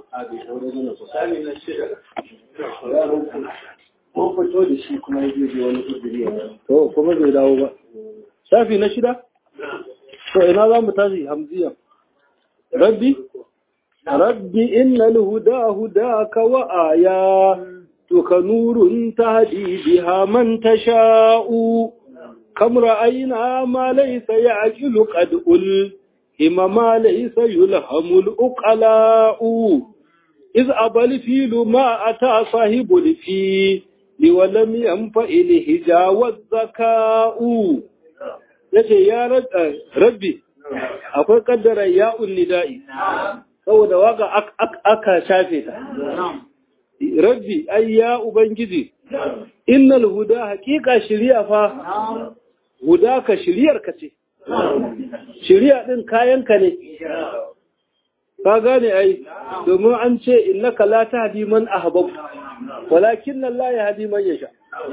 mun fito da shi kuma ya je wani kudiri to kuma bai dawo ba shafi na shida to ina za mu tashi hamziya rabbi rabbi innal huda hudaka wa aya to ka nurun tahdi biha man tasha'u kam ra'ayna ma laysa ya'qilu qad ul إما ما ليس يلهم الأقلاء إذ أبى الفيل ما أتى صاحب الفيل ولم ينفع الهجا والذكاء yace ya rabbi akwai kaddara ya nida'i saboda waka aka shafe ta rabbi ai ya ubangiji innal huda haqiqa shiriya fa huda ka shiriyar ka ce shiriya ɗin kayanka ne ka gane ai domin an ce innaka la tahdi man ahbab walakin Allah ya hadi man yasha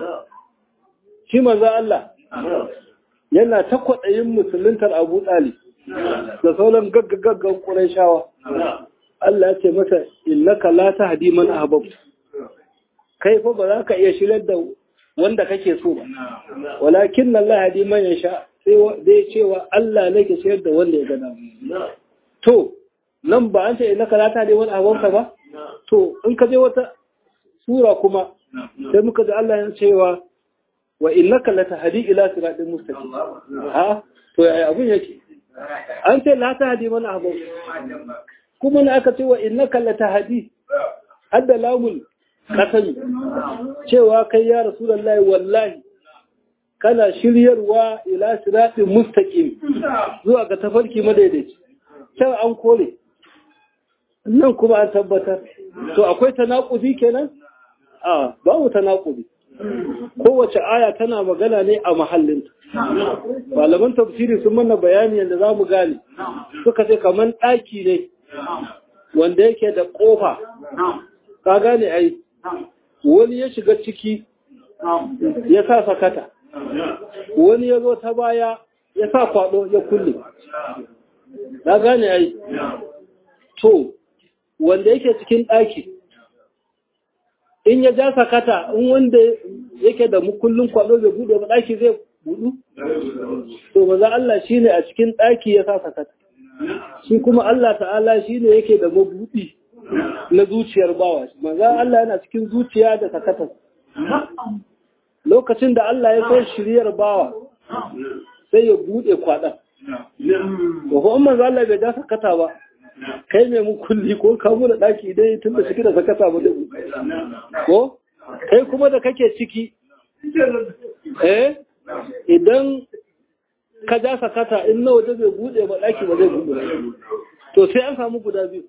shi manzo Allah yana ta kwaɗayin musuluntar Abu Talib da sauran gaggagaggan Qurayshawa Allah ya ce masa innaka la tahdi man ahbab kai fa ba za ka iya shirar da wanda kake so ba walakin Allah ya hadi man yasha sai dai cewa Allah ne ke shayar da wanda ya gada. To, nan ba an ce ina kalata ne wani abonka ba? To, in ka je wata sura kuma, sai muka ji Allah ya cewa wa inna kalata hadi ila siratin mustaqim. Ha? To yaya abun yake? An ce la ta hadi wani abon. Kuma na aka ce wa inna kalata hadi hadda lamul kasani cewa kai ya rasulullahi wallahi kana shiryarwa ila siratin mustaqim zuwa ga tafarki madaidaici can an kore nan kuma an tabbatar to akwai tanakudi kenan a babu tanakudi kowace aya tana magana ne a mahallinta malaman tafsiri sun mana bayani yadda za mu gane suka ce kamar ɗaki ne wanda yake da ƙofa ka gane ai wani ya shiga ciki ya sa sakata wani ya zo ta baya ya sa kwado ya kulle na gane ai to wanda yake cikin ɗaki in ya ja sakata in wanda yake da mukullin kwado bai buɗe ba ɗaki zai buɗu to maza Allah shi ne a cikin ɗaki ya sa sakata shi kuma Allah ta'ala shi ne yake da mabuɗi na zuciyar bawa maza Allah yana cikin zuciya da sakata lokacin da Allah ya so shiryar bawa sai ya bude kwaɗan. Ba ko amma za Allah bai ja sakata ba, kai mai mukulli ko ka da ɗaki dai tun da ciki da sakata ba zai Ko? Kai kuma da kake ciki, eh, idan ka ja sakata in na waje bai bude ba ɗaki ba zai bude To sai an samu guda biyu.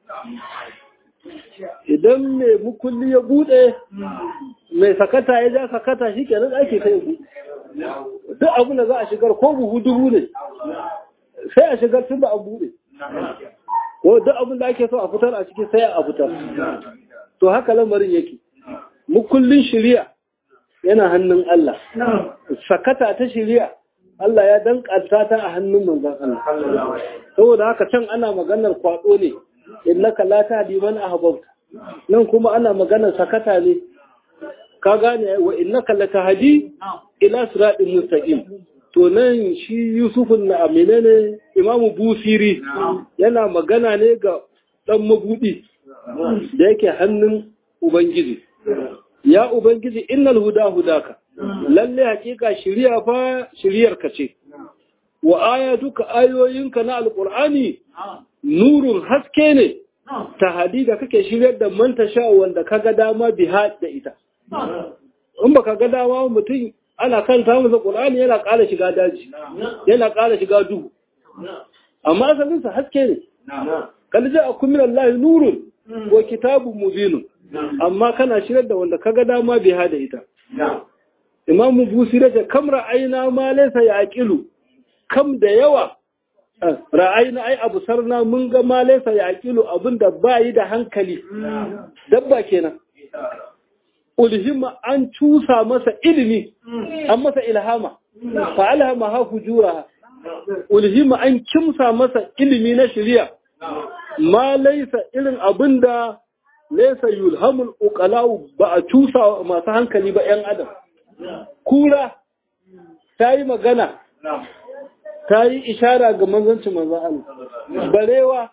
Idan mai mukulli ya bude mai sakata ya ja sakata shi kenan ake kai ku duk abin da za a shigar ko buhu dubu ne sai a shigar tun da an buɗe ko duk abin da ake so a fitar a ciki sai a fitar to haka lamarin yake mukullin shiriya yana hannun Allah sakata ta shiriya Allah ya dankanta ta a hannun manzon Allah saboda haka can ana maganar kwado ne innaka la tahdi man ahbabta nan kuma ana maganar sakata ne ka gane wa innaka la tahdi ila siratin mustaqim to nan shi Yusufun na menene Imam Busiri yana magana ne ga dan mabudi da yake hannun Ubangiji ya Ubangiji innal huda hudaka lalle hakika shiriya fa shiriyarka ce wa ayatuka ayoyinka na alqur'ani nurun haske ne ta hadida kake shiryar da manta sha wanda kaga dama biha da ita in baka ga dama mutum ana kan ta masa qur'ani yana ƙara shiga daji yana ƙara shiga duhu amma asalin sa haske ne kal ja'akum min Allah nurun wa kitabun mubinun amma kana shirar da wanda kaga dama biha da ita imamu busira da kam ra'ayna ma laysa yaqilu kam da yawa ra'ayna ai abu sarna mun ga ma laysa yaqilu abinda bayi da hankali dabba kenan ulhima an cusa masa ilimi an masa ilhama fa alhama ha fujura ulhima an kimsa masa ilimi na shari'a ma laysa irin abinda laysa yulhamul uqalau ba a cusa masu hankali ba yan adam kura ta yi magana ta yi ishara ga manzancin manzan Allah barewa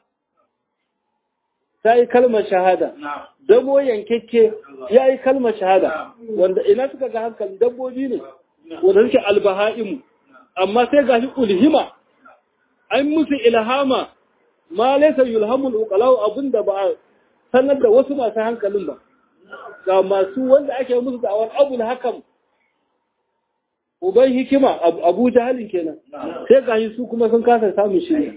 ta yi kalmar shahada dabo yankekke ya yi kalmar shahada wanda ina suka ga hankali dabbobi ne wanda suke albaha'imu amma sai ga shi ulhima an musu ilhama ma laisa yulhamul uqalau abinda ba sanar da wasu masu hankalin ba ga masu wanda ake musu da'awar abul hakam uban hikima abu jahalin kenan sai gashi su kuma sun kasa samun shirya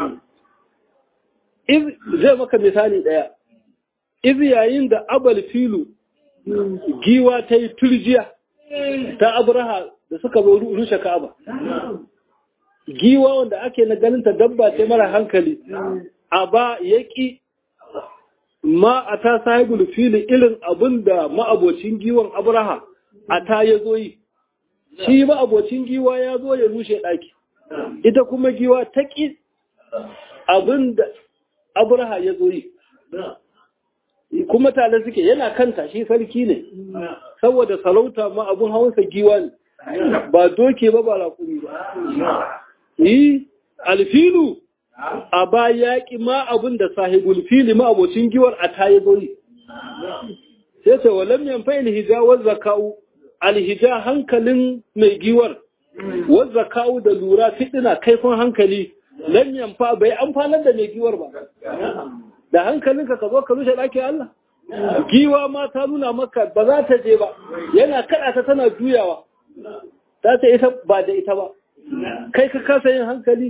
iz zai maka misali daya iz yayin da abal filu giwa ta yi turjiya ta abraha da suka zo rushe ka'aba giwa wanda ake na ganin ta dabba ta mara hankali a ba yaki ma a ta sahibul fili irin abin da ma'abocin giwon abraha a ta ya zo yi shi ba abocin giwa ya zo ya rushe ɗaki ita kuma giwa ta ƙi abin da abraha ya zo yi kuma tare suke yana kanta shi sarki ne saboda salauta ma abin hawansa giwa ne ba doke ba ba raƙumi ba yi alfilu a ba yaƙi ma abin da sahibul fili ma abocin giwar a ta ya zo yi sai ce walam yamfa ilhijawar zaka'u alhija hankalin mai giwar wadda kawo da lura fitina kaifin hankali lan yamfa bai amfanar da mai giwar ba da hankalinka ka zo ka rushe ɗakin Allah giwa ma ta nuna maka ba za ta je ba yana kaɗa ta tana juyawa ta ce ita ba da ita ba kai ka kasa yin hankali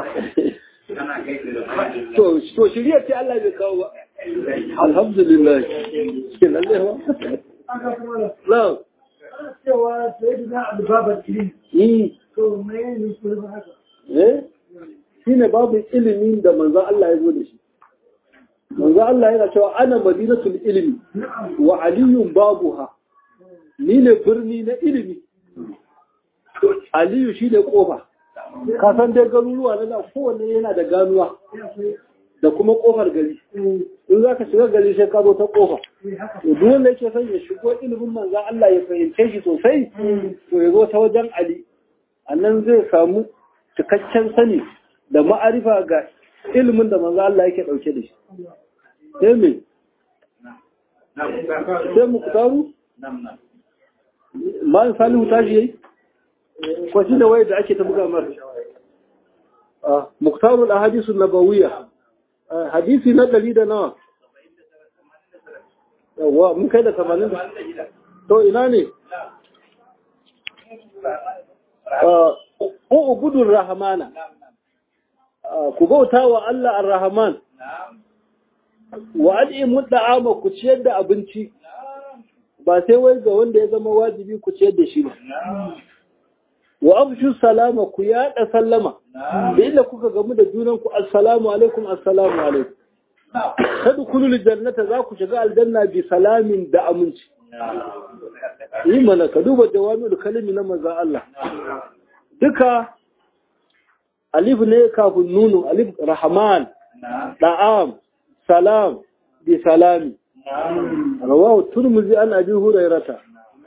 to shirya ce Allah bai kawo ba alhamdulillah ke lalle ba cewa sai da za a babar ilimi. To mai ne kuma haka. Eh? Shi ne babu ilimin da manzan Allah ya zo da shi. Manzan Allah yana cewa ana madinatul ilimi wa aliyun babuha. Ni ne birni na ilimi. Aliyu shi ne kofa. Ka san dai garuruwa na nan kowanne yana da ganuwa da kuma kofar gari. In za ka shiga gari sai ka zo ta kofa. to duk wanda yake son ya shigo ilimin manzan Allah ya fahimce shi sosai to ya zo ta wajen Ali annan zai samu cikakken sani da ma'arifa ga ilimin da manzan Allah yake dauke da shi sai me sai mu kutaru ma salihu tashi yayi ko shi da waye da ake ta buga mar muktarul ahadisu nabawiyya hadisi na ɗari da nawa yawwa mun kai da tamanin to ina ne ko ubudun rahamana ku bauta wa Allah ar-rahman wa al'imu da'ama ku ciyar da abinci ba sai wai ga wanda ya zama wajibi ku ciyar da shi ba wa afshu salama ku yaɗa sallama da inda kuka gamu da junanku assalamu alaikum assalamu alaikum tadkhulul jannata za ku shiga aljanna bi salamin da aminci yi mana ka duba jawami'ul kalimi na manzon Allah duka alif ne kafin nunu alif rahman da'am salam bi salami rawahu turmuzi an abi hurairata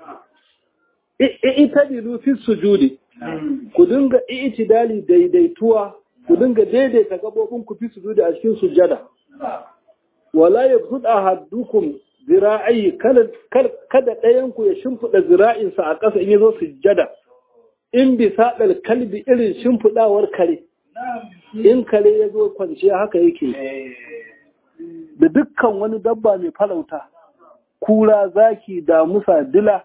i'tadilu fi sujudi ku dinga i'tidali daidaituwa ku dinga daidaita gabobin ku fi sujudi a cikin sujada wala yabsud ahadukum zira'i kada ɗayan ku ya shimfida zira'insa a ƙasa in yazo sujada in bi sadal kalbi irin shimfidawar kare in kare ya zo kwanciya haka yake da dukkan wani dabba mai falauta kura zaki damusa dila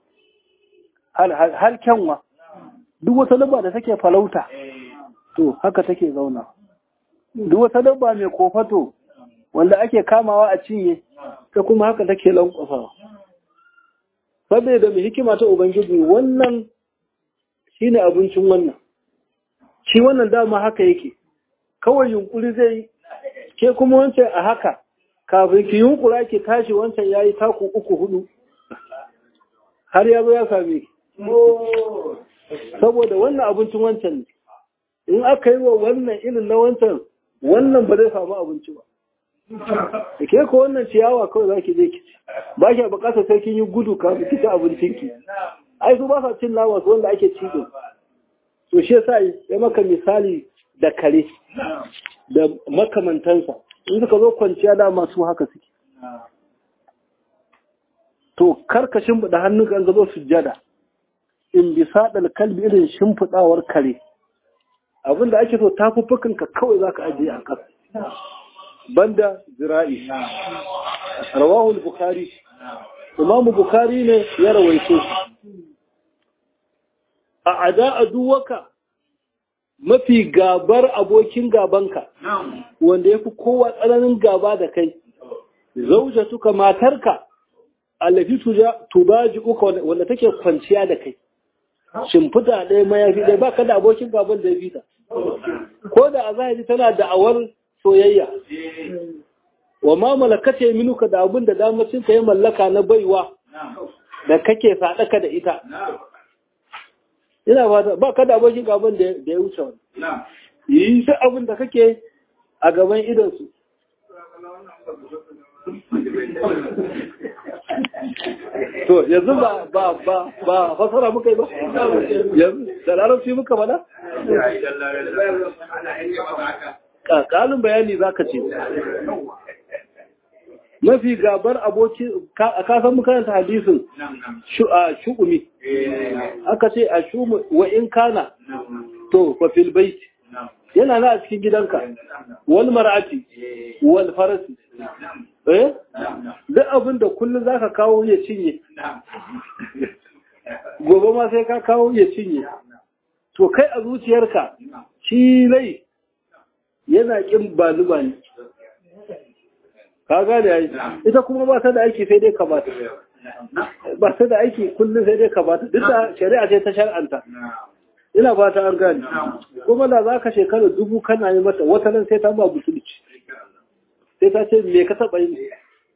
har kyanwa duk wata dabba da take falauta to haka take zauna duk wata dabba mai kofato wanda ake kamawa a cinye ta kuma haka take lankwasawa saboda mai hikima ta ubangiji wannan shine abincin wannan shi wannan dama haka yake kawai yunkuri zai ke kuma wancan a haka kafin ki yunkura ki tashi wancan yayi taku uku hudu har ya zo ya same ki saboda wannan abincin wancan ne in aka yi wa wannan irin na wancan wannan ba zai samu abinci ba da ke ko wannan ciyawa kawai za ki je ki ci ba ki bukatar sai kin yi gudu kafin ki ci abincin ki ai su ba sa cin nama su wanda ake ci din to shi yasa ya maka misali da kare da makamantansa in suka zo kwanciya dama su haka suke to karka shimfiɗa hannunka an zo sujjada in bi saɗal kalbi irin shimfiɗawar kare abinda ake so tafuffukanka kawai za ka ajiye a ƙasa banda zira'i rawahul bukhari imamu bukhari ne ya rawaito a ada aduwaka mafi gabar abokin gabanka wanda ya fi kowa tsananin gaba da kai zaujatuka matarka allafi tubaji uka wanda take kwanciya da kai shimfita ɗaya mayafi ɗaya ba ka da abokin gaban da ya fita ko da a zahiri tana da'awar soyayya wa ma malakace minuka da abin da damacin ka yi mallaka na baiwa da kake sadaka da ita ina fata ba ka da abokin gaban da ya wuce wani yi duk abin da kake a gaban idansu to yanzu ba ba ba ba fasara muka yi ba yanzu da larabci muka bada ƙalin bayani za ka ce mafi gabar aboki a kasan makaranta hadisin shu'umi aka ce a shumu wa in kana to fa fil bait yana na a cikin gidanka wal mar'ati wal farasi eh duk abin da kullum zaka kawo ya cinye gobe ma sai ka kawo ya cinye to kai a zuciyarka shi lai yana kin baluba ne ka gane yayi ita kuma ba ta da aiki sai dai kamata ba ta da aiki kullum sai dai kamata duk da shari'a ce ta shar'anta ina ba ta an gane kuma da za ka shekara dubu kana yi mata wata nan sai ta ba butulci sai ta ce me ka taɓa yi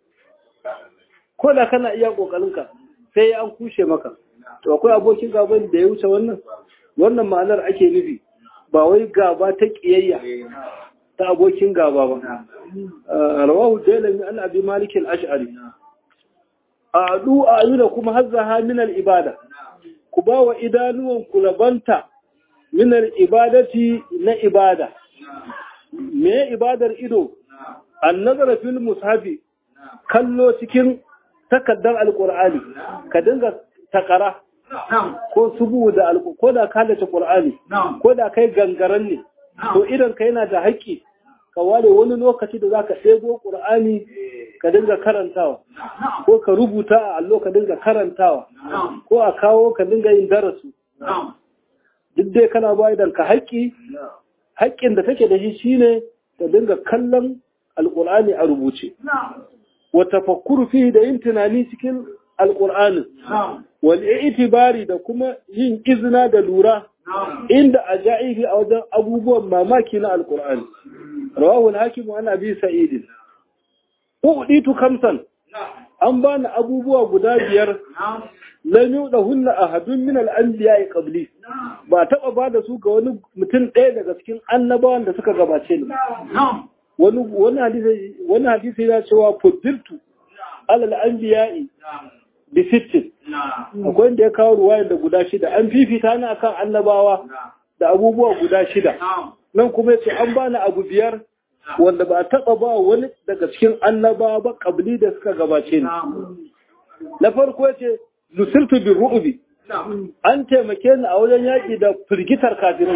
ko da kana iya ƙoƙarinka sai an kushe maka to akwai abokin gaban da ya wuce wannan wannan ma'anar ake nufi ba wai gaba ta ƙiyayya ta abokin gaba ba rawahu dalami an abi malik al-ash'ari adu ayuna kuma hazzaha min al-ibada ku ba wa idanuwan ku rabanta min al-ibadati na ibada me ibadar ido an-nazara fil mushafi kallo cikin takaddar alqur'ani ka dinga takara ko subu da ko da ka da qur'ani ko da kai gangaran ne to idan ka yana da haƙƙi ka ware wani lokaci da za ka ɗego ƙur'ani ka dinga karantawa ko ka rubuta a allo ka dinga karantawa ko a kawo ka dinga yin darasu duk dai kana ba idan ka haƙƙi haƙƙin da take da shi shine ka dinga kallon alƙur'ani a rubuce wa tafakkuru fi da yin tunani cikin alqur'anin wal itibari da kuma yin izina da lura inda ajaibi a wajen abubuwan mamaki na alqur'ani rawahu al-hakim wa abi sa'id uditu kamsan an bani abubuwa guda biyar lam yudahunna ahadun min al-anbiya'i qabli ba taba ba da su ga wani mutum ɗaya daga cikin annabawan da suka gabace ni wani wani hadisi wani hadisi ya cewa fuddiltu alal anbiya'i bi sittin akwai wanda ya kawo ruwayar da guda shida an fifita ni akan annabawa da abubuwa guda shida nan kuma yace an bani abu biyar wanda ba a taba ba wani daga cikin annabawa ba kabli da suka gabace ni na farko yace nusirtu bi ru'bi an taimake ni a wajen yaki da firgitar kafirai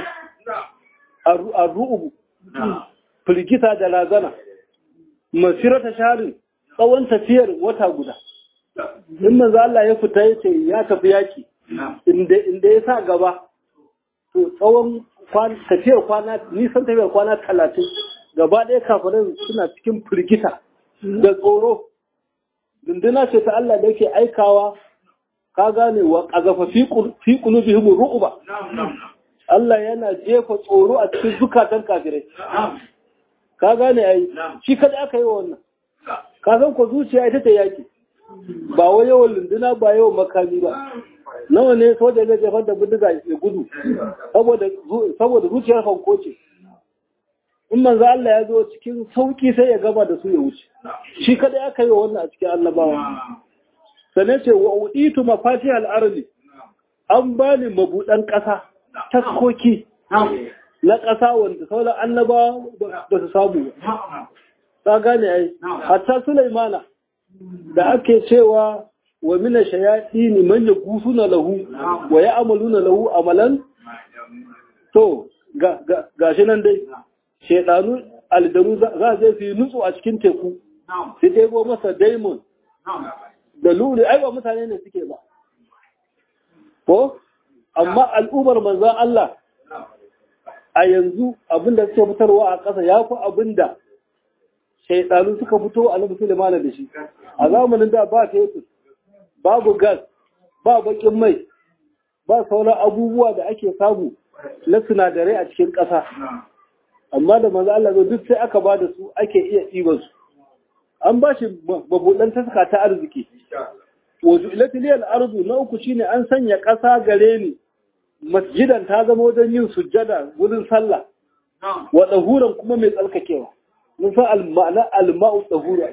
a ru'ubu firgita da razana masirata sharin tsawon tafiyar wata guda in manzo Allah ya fita ya ce ya tafi yaki inda ya sa gaba to tsawon tafiyar kwana nisan tafiyar kwana talatin gaba ɗaya kafirai suna cikin firgita da tsoro dunduna ce ta Allah da yake aikawa ka gane wa ƙazafa fi qulubihim ru'ba Allah yana jefa tsoro a cikin zukatan kafirai ka gane ai shi kada aka yi wannan ka san ko zuciya ita ta yaki ba wai yawan lunduna ba yawan makami ba nawa ne soja zai jefar da bindiga ya gudu saboda zuciyar fanko ce in manzo Allah ya zo cikin sauki sai ya gaba da su ya wuce shi kada aka yi wannan a cikin annabawa sannan ce wa uditu mafati al-ardi an bani mabudan ƙasa taskoki na ƙasa wanda sauran annabawa ba su samu ba ta gane ai hatta Sulaimana da ake cewa wa mina shayatini man yagusuna lahu wa ya'maluna lahu amalan to ga gashi nan dai shedanu aljanu za zai su nutsu a cikin teku sai ɗebo masa daimon da luri ai ba mutane ne suke ba ko amma al'ummar manzan Allah a yanzu abinda suke fitarwa a ƙasa ya fi abinda shaidanu suka fito a nabi Suleiman da shi a zamanin da ba fetur babu gas ba bakin mai ba sauran abubuwa da ake samu na sinadarai a cikin ƙasa amma da manzo Allah duk sai aka ba da su ake iya ɗiban su an ba shi mabuɗan taska ta arziki wajen ilatiliyar arzu na uku shine an sanya ƙasa gare ni masjidan ta zama wajen yin sujjada wurin sallah wa ɗahuran kuma mai tsarkakewa mun san al-ma'ana al-ma'u tahura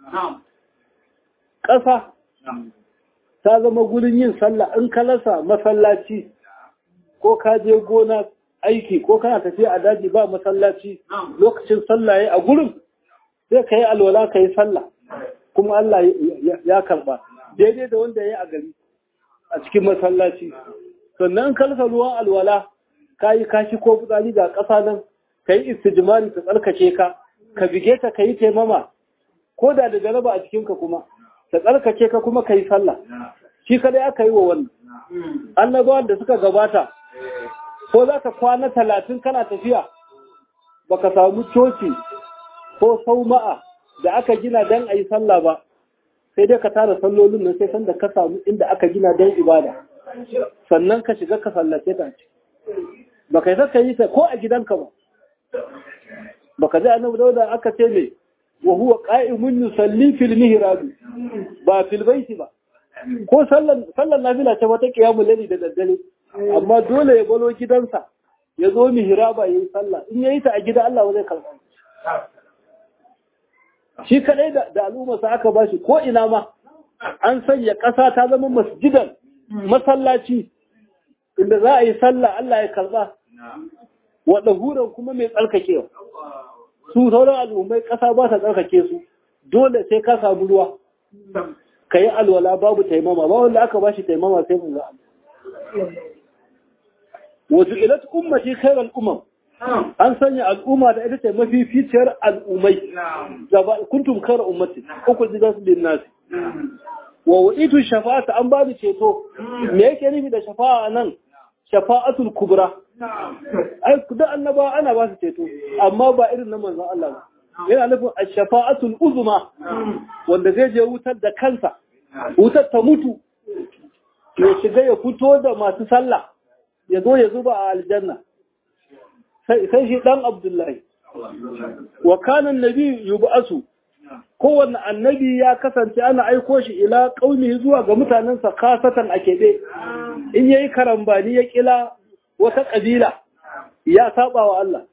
ƙasa ta zama gurin yin sallah in ka lasa masallaci ko ka je gona aiki ko kana tafiya a daji ba masallaci lokacin sallah yayi a gurin sai ka yi alwala ka yi sallah kuma Allah ya karba daidai da wanda ya yi a gari a cikin masallaci sannan ka lasa ruwan alwala ka yi kashi ko fitsari ga ƙasa nan ka yi istijmari ta tsarkake ka ka bige ta ka yi taimama ko da da jaraba a cikinka kuma ta tsarkake ka kuma ka yi sallah shi kadai aka yi wa wannan annabawan da suka gabata ko za ka kwana talatin kana tafiya baka samu coci ko sauma'a da aka gina don a yi sallah ba sai dai ka tara sallolin nan sai sanda ka samu inda aka gina don ibada sannan ka shiga ka sallace ta ce baka yi saka yi ta ko a gidanka ba baka ji annabi dauda aka ce me wa huwa qa'imun yusalli fil mihrab ba fil baiti ba ko sallan sallan nafila ce wata qiyamul layli da daddare amma dole ya balo gidansa ya zo mihraba yayi sallah in yayi ta a gida Allah zai karba shi kadai da, da al'umma sa aka bashi ko ina ma an sanya ƙasa ta zama masjidan masallaci inda za a yi sallah Allah ya karba wa ɗahuran kuma mai tsarkakewa su sauran al'ummai ƙasa ba ta tsarkake su dole sai ka samu ruwa ka yi alwala babu taimama ba wanda aka ba shi taimama sai mu ga wasu ilat ummati khairal umam an sanya al'umma da ita ce mafi ficiyar al'ummai kuntum khaira ummati uku jidan su bin nasi wa wa'itu shafa'ata an ba ceto me yake nufi da shafa'a nan shafa'atul kubra ai duk annaba ana ba su ceto amma ba irin na manzon Allah ba yana nufin ash-shafa'atul uzma wanda zai je wutar da kansa wutar ta mutu ya shiga ya fito da masu sallah ya zo ya zuba a aljanna sai shi dan abdullahi wa kana annabi yub'asu kowanne annabi ya kasance ana aiko shi ila qaumi zuwa ga mutanensa kasatan a kebe in yayi karambani ya kila wata kabila ya saba wa Allah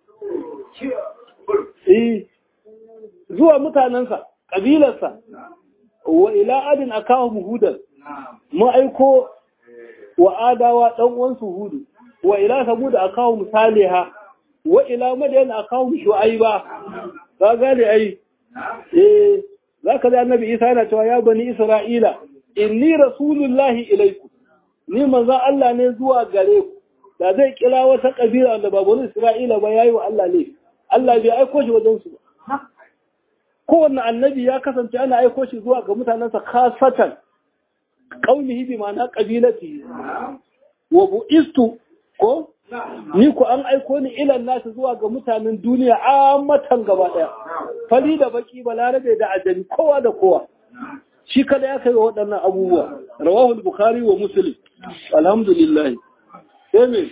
eh zuwa mutanensa kabilarsa wa ila adin akahum hudan mu aiko wa adawa dan uwansu hudu wa ila samud akahum saliha wa ila madyan akahum shu'aiba ka gane ai eh zaka da annabi Isa yana cewa ya bani Isra'ila inni rasulullahi ilaikum ni manzon Allah ne zuwa gare ku da zai kira wata kabila da ba bani Isra'ila ba yayi wa Allah ne Allah bai aiko shi wajen su ba kowanne annabi ya kasance ana aiko shi zuwa ga mutanensa kasatan qaumihi bi ma'ana qabilati wa bu'istu ko ni ku an aiko ni ilan nasu zuwa ga mutanen duniya matan gaba daya fali da baki balarabe da ajami kowa da kowa shi kada ya kai wa waɗannan abubuwa rawahul bukhari wa muslim alhamdulillah sai me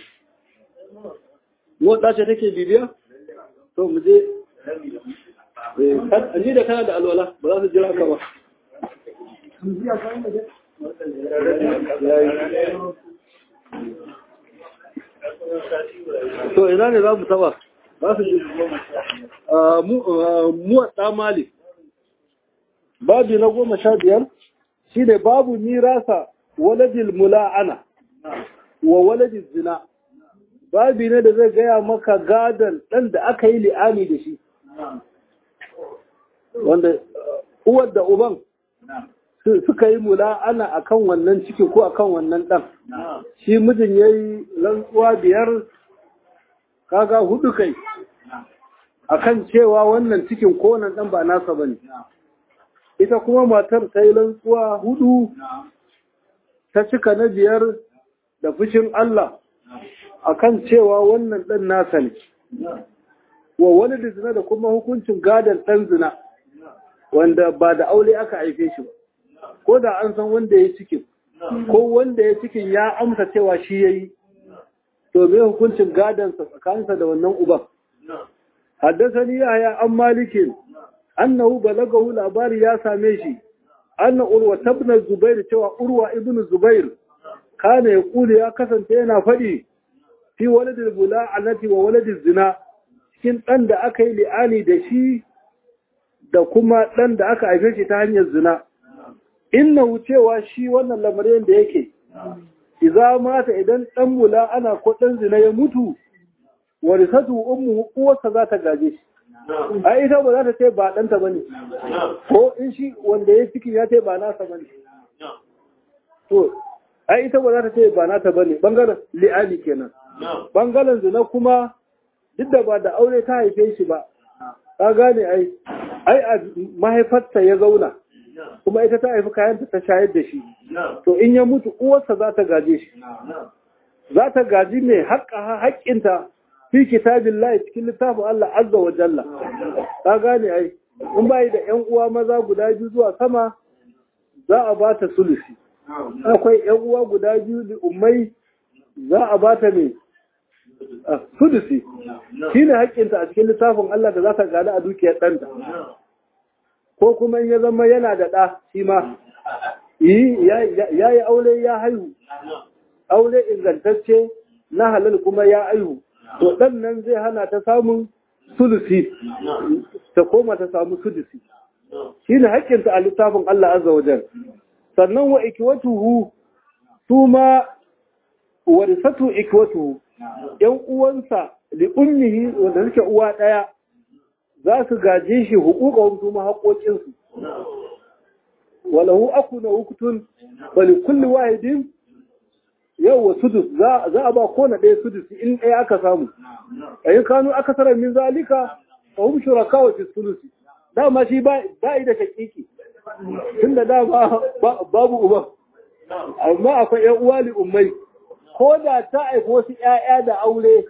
motsa ce take bibiya to mu je an da kana da alwala ba za su jira ka ba to ina ne za mu taba za su ji muwatsa malik babi na goma sha biyar shi ne babu mirasa waladil mula'ana wa waladil zina babi ne da zai gaya maka gadon ɗan da aka yi li'ani da shi wanda uwar da uban suka yi mula'ana akan wannan ciki ko akan wannan ɗan shi mijin ya yi rantsuwa biyar kaga hudu kai akan cewa wannan cikin ko wannan ɗan ba nasa ba ne ita kuma matar ta yi rantsuwa hudu ta cika na biyar da fushin Allah akan cewa wannan ɗan nasa ne wa wani da zina da kuma hukuncin gadon ɗan zina wanda ba da aure aka haife shi ba ko da an san wanda ya cikin ko wanda ya cikin ya amsa cewa shi ya yi to me hukuncin gadonsa tsakaninsa da wannan uban haddasani yahya an malikin annahu balagahu labari ya same shi anna urwa tabna zubair cewa urwa ibn zubair kana ya kuli ya kasance yana faɗi fi waladil bula'anati wa waladil zina cikin ɗan da aka yi li'ani da shi da kuma ɗan da aka haife shi ta hanyar zina inna wucewa shi wannan lamarin da yake iza mata idan ɗan mula ana ko ɗan zina ya mutu warisatu ummu uwarsa za ta gaje shi a ita ba za ta ce ba ɗanta ba ne ko in shi wanda ya ciki ya ce ba nasa ba ne to a ita ba za ta ce ba nata ba ne ɓangaren li'ani kenan ɓangaren zina kuma duk da ba da aure ta haife shi ba ka gane ai ai a mahaifarta ya zauna kuma ita ta haifi kayanta ta shayar da shi to in ya mutu uwarsa za ta gaje shi za ta gaji mai haƙƙa haƙƙinta fi kitabin layi cikin littafin Allah azza wa jalla ka gane ai in bayi da ƴan uwa maza guda biyu zuwa sama za a ba ta sulusi akwai ƴan uwa guda biyu da ummai za a ba ta mai sudusi shi ne haƙƙinta a cikin littafin Allah da za ta gada a dukiyar ɗanta ko kuma in ya zama yana da ɗa shi ma ya yi aure ya haihu aure ingantacce na halal kuma ya haihu to ɗan nan zai hana ta samun sulusi ta koma ta samu sudusi shi ne haƙƙinta a littafin Allah azza wajen sannan wa ikiwatuhu su ma warisatu ikiwatuhu ‘yan uwansa da ummihi wanda suke uwa ɗaya za su gaje shi hukuka su ma haƙoƙinsu. Walahu aku na hukutun bali kulli wahidin yau wa sudus za a ba kona ɗaya sudus in ɗaya aka samu. A yi kanu aka sarar min zalika a hum shuraka wa fi sulusi. Dama shi ba yi da shakiki. Tun da dama babu uba. Amma akwai ‘yan uwa li ummai. ko da ta aiki wasu ‘ya'ya da aure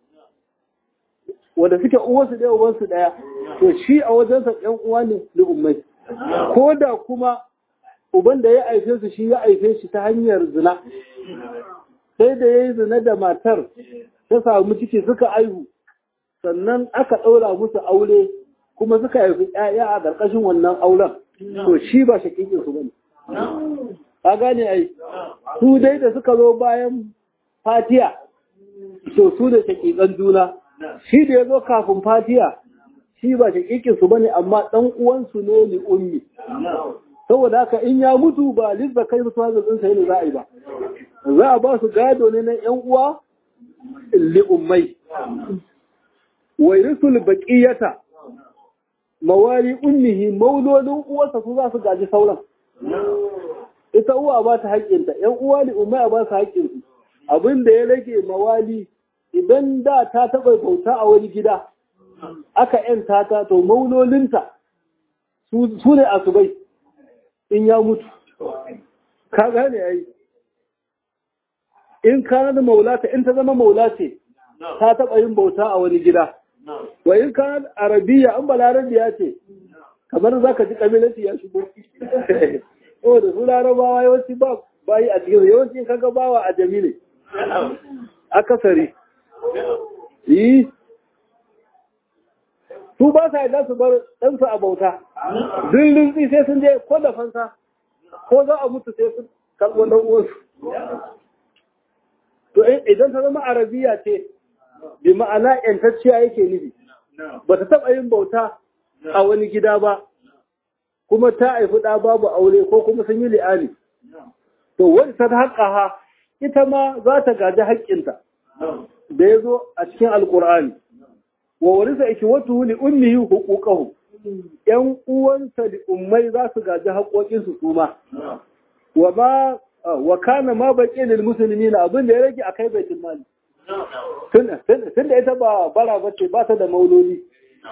wanda suke uwarsu ɗaya uwansu ɗaya, to shi a wajensa ‘yan uwa ne da ummai. Ko da kuma uban da ya aife su shi ya aife shi ta hanyar zina sai da ya yi zina da matar ta samu ciki suka aihu sannan aka ɗaura musu aure kuma suka haifi ‘ya'ya a ƙarƙashin wannan auren to shi ba shakikin su bane ka gane ai su dai da suka zo bayan fatiya to su da shakikan juna shi da ya zo kafin fatiya shi ba shakikin su bane amma ɗan uwansu ne li ummi saboda haka in ya mutu ba lizza kai musu hazin ɗinsa ne za a yi ba za a ba su gado ne na ‘yan uwa li ummai wa yurisul baqiyata mawali ummihi maulolin uwarsa su za su gaji sauran ita uwa ba ta haƙƙinta ‘yan uwa li ummai ba su haƙƙinsu abin da ya rage mawali idan da ta taɓa bauta a wani gida aka ‘yanta ta to maulolinta su ne asubai in ya mutu ka gane ai in kana da maulata in ta zama maula ce ta taɓa yin bauta a wani gida wa in kana arabiya an balarabiya ce kamar za ka ji kabilanci ya shigo o da su larabawa yawanci ba bayi a cikin yawanci in kaga bawa a jamile akasari yi su ba sa yadda su bar ɗansu a bauta dillin sai sun je ko da fansa ko za a mutu sai sun karɓo ɗan uwansu to idan ta zama arabiya ce bi ma'ana yantacciya yake nufi ba ta taɓa yin bauta a wani gida ba kuma ta haifi ɗa babu aure ko kuma sun yi li'ani to wani ta haƙa ha ita ma za ta gaji haƙƙinta da ya zo a cikin alƙur'ani wa warisa iki wata li ummihi huquqahu yan uwansa li ummai za su gaji haƙoƙinsu su ma wa ma wa kana ma baqi lil muslimina abin da ya rage akai baitul mali tun da ita ba bara bace ba ta da mauloli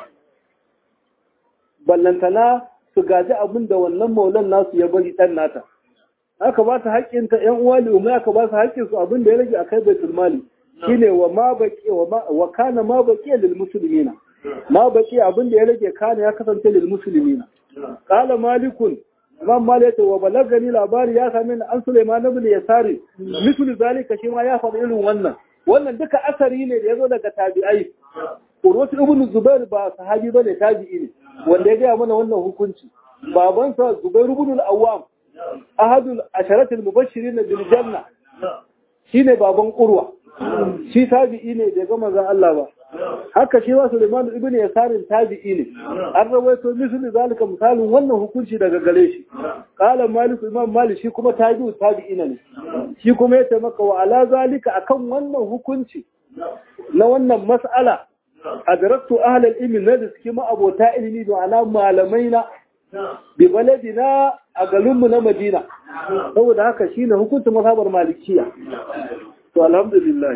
ballantana su gaji abin da wannan maulan nasu ya bari dan nata aka ba ta haƙƙinta ƴan uwa li ummai aka ba su haƙƙin su abin da ya rage akai baitul mali shine wa ma baqi wa kana ma baqi lil muslimina ma baqi abin da ya rage kana ya kasance lil muslimina qala malikun imam malik yace wa balagani labari ya same ni an sulaiman ibn yasari mithlu zalika shi ma ya faɗi irin wannan wannan duka asari ne da yazo daga tabi'ai urwatu ibn zubair ba sahabi bane tabi'i ne wanda ya ga mana wannan hukunci babansa zubair ibn al-awwam ahadul asharat al-mubashirin bil janna shine baban urwa shi tabi'i ne da ga manzon Allah ba haka shi wa Sulaiman ibn Yasarin tabi'i ne an rawaito misali zalika misalin wannan hukunci daga gare shi qala Malik Imam Malik shi kuma tabi'u tabi'ina ne shi kuma ya maka wa ala zalika akan wannan hukunci na wannan mas'ala adraktu ahlal ilmi na da suke ma abota ilimi da ala malamai na bi baladina a garinmu na Madina saboda haka shine hukuncin mazhabar malikiya to alhamdulillah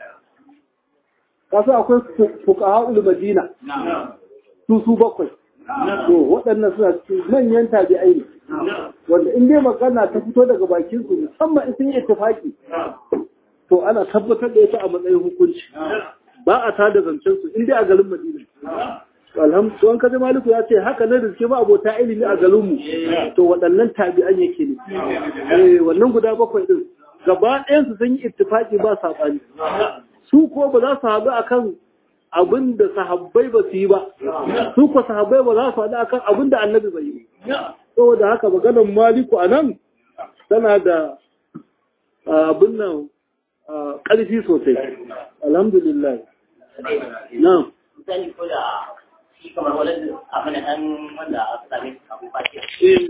kasu akwai fuqaha'ul madina su su bakwai to waɗannan suna cikin manyan tabi'ai ne wanda in dai magana ta fito daga bakin su musamman in sun yi ittifaki to ana tabbatar da ita a matsayin hukunci ba a tada zancen su in dai a garin madina alhamdu an kaji maliku ya ce haka ne da suke ba abota ilimi a garinmu to waɗannan tabi'an yake ne wannan guda bakwai din gaba ɗayansu sun yi ittifaki ba saɓani su ko ba za su haɗu akan abin da sahabbai ba su yi ba su ko sahabbai ba za su haɗu akan abin da annabi bai yi saboda haka maganar maliku a nan tana da abin nan ƙarfi sosai alhamdulillah na shi kamar wani abin nan wanda aka same su kafin fatiya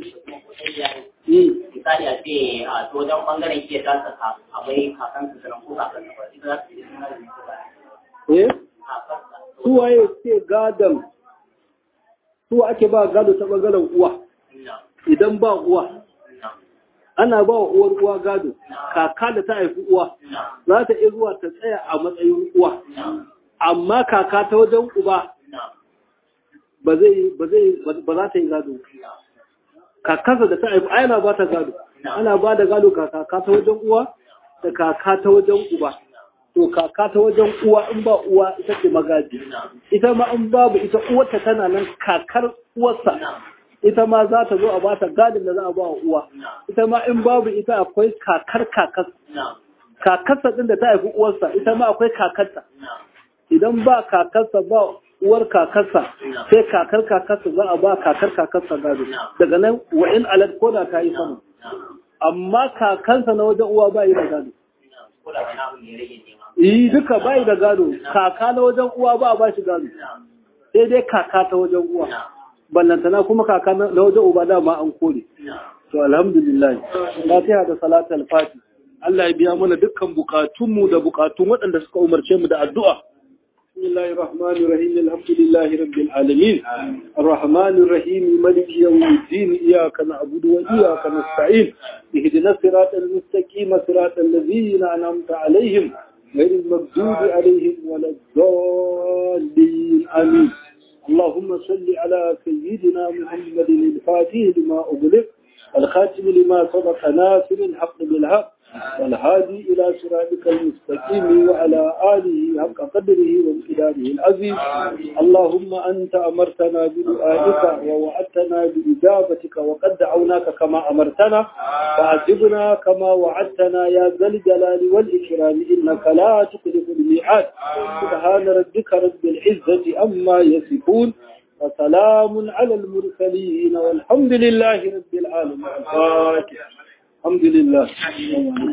misali a ce a to wajen bangaren ke ta saka akwai kakan su sanan ko kakan su ba ita za su yi suna da ko ba eh su waye ce gadon su ake ba gado ta bangaren uwa idan ba uwa ana ba wa uwar uwa gado kaka da ta haifi uwa za ta iya zuwa ta tsaya a matsayin uwa amma kaka ta wajen uba ba zai ba zai ba za ta yi gado kakansa da ta haifi ana ba ta gado ana ba da gado kaka ta wajen uwa da kaka ta wajen uba to kaka ta wajen uwa in ba uwa ita ce magaji ita ma in babu ita uwarta tana nan kakar uwarsa ita ma za ta zo a bata gadin da za a ba wa uwa ita ma in babu ita akwai kakar kakas kakarsa din da ta haifi uwarsa ita ma akwai kakarta idan ba kakarsa ba uwar kakarsa sai kakar kakarsa za a ba kakar kakarsa gado daga nan wa in alad ko da ta yi sama amma kakansa na wajen uwa ba yi da gado yi duka ba yi da gado kaka na wajen uwa ba a ba shi gado sai dai kaka ta wajen uwa ballantana kuma kaka na wajen uba dama an kore to alhamdulillah fatiha da salatul fati Allah ya biya mana dukkan bukatunmu da bukatun waɗanda suka umarce mu da addu'a بسم الله الرحمن الرحيم الحمد لله رب العالمين الرحمن الرحيم ملك يوم الدين إياك نعبد وإياك نستعين اهدنا الصراط المستقيم صراط الذين أنعمت عليهم غير المغضوب عليهم ولا الضالين آمين اللهم صل على سيدنا محمد الفاتح لما أغلق الخاتم لما سبق ناصر الحق بالحق والهادي إلى صراطك المستقيم وعلى آله حق قدره وامتداده العظيم اللهم أنت أمرتنا بدعائك ووعدتنا بإجابتك وقد دعوناك كما أمرتنا فأجبنا كما وعدتنا يا ذا الجلال والإكرام إنك لا تخلف الميعاد سبحان ربك رب العزة أما يصفون وسلام على المرسلين والحمد لله رب العالمين الفاتحة الحمد لله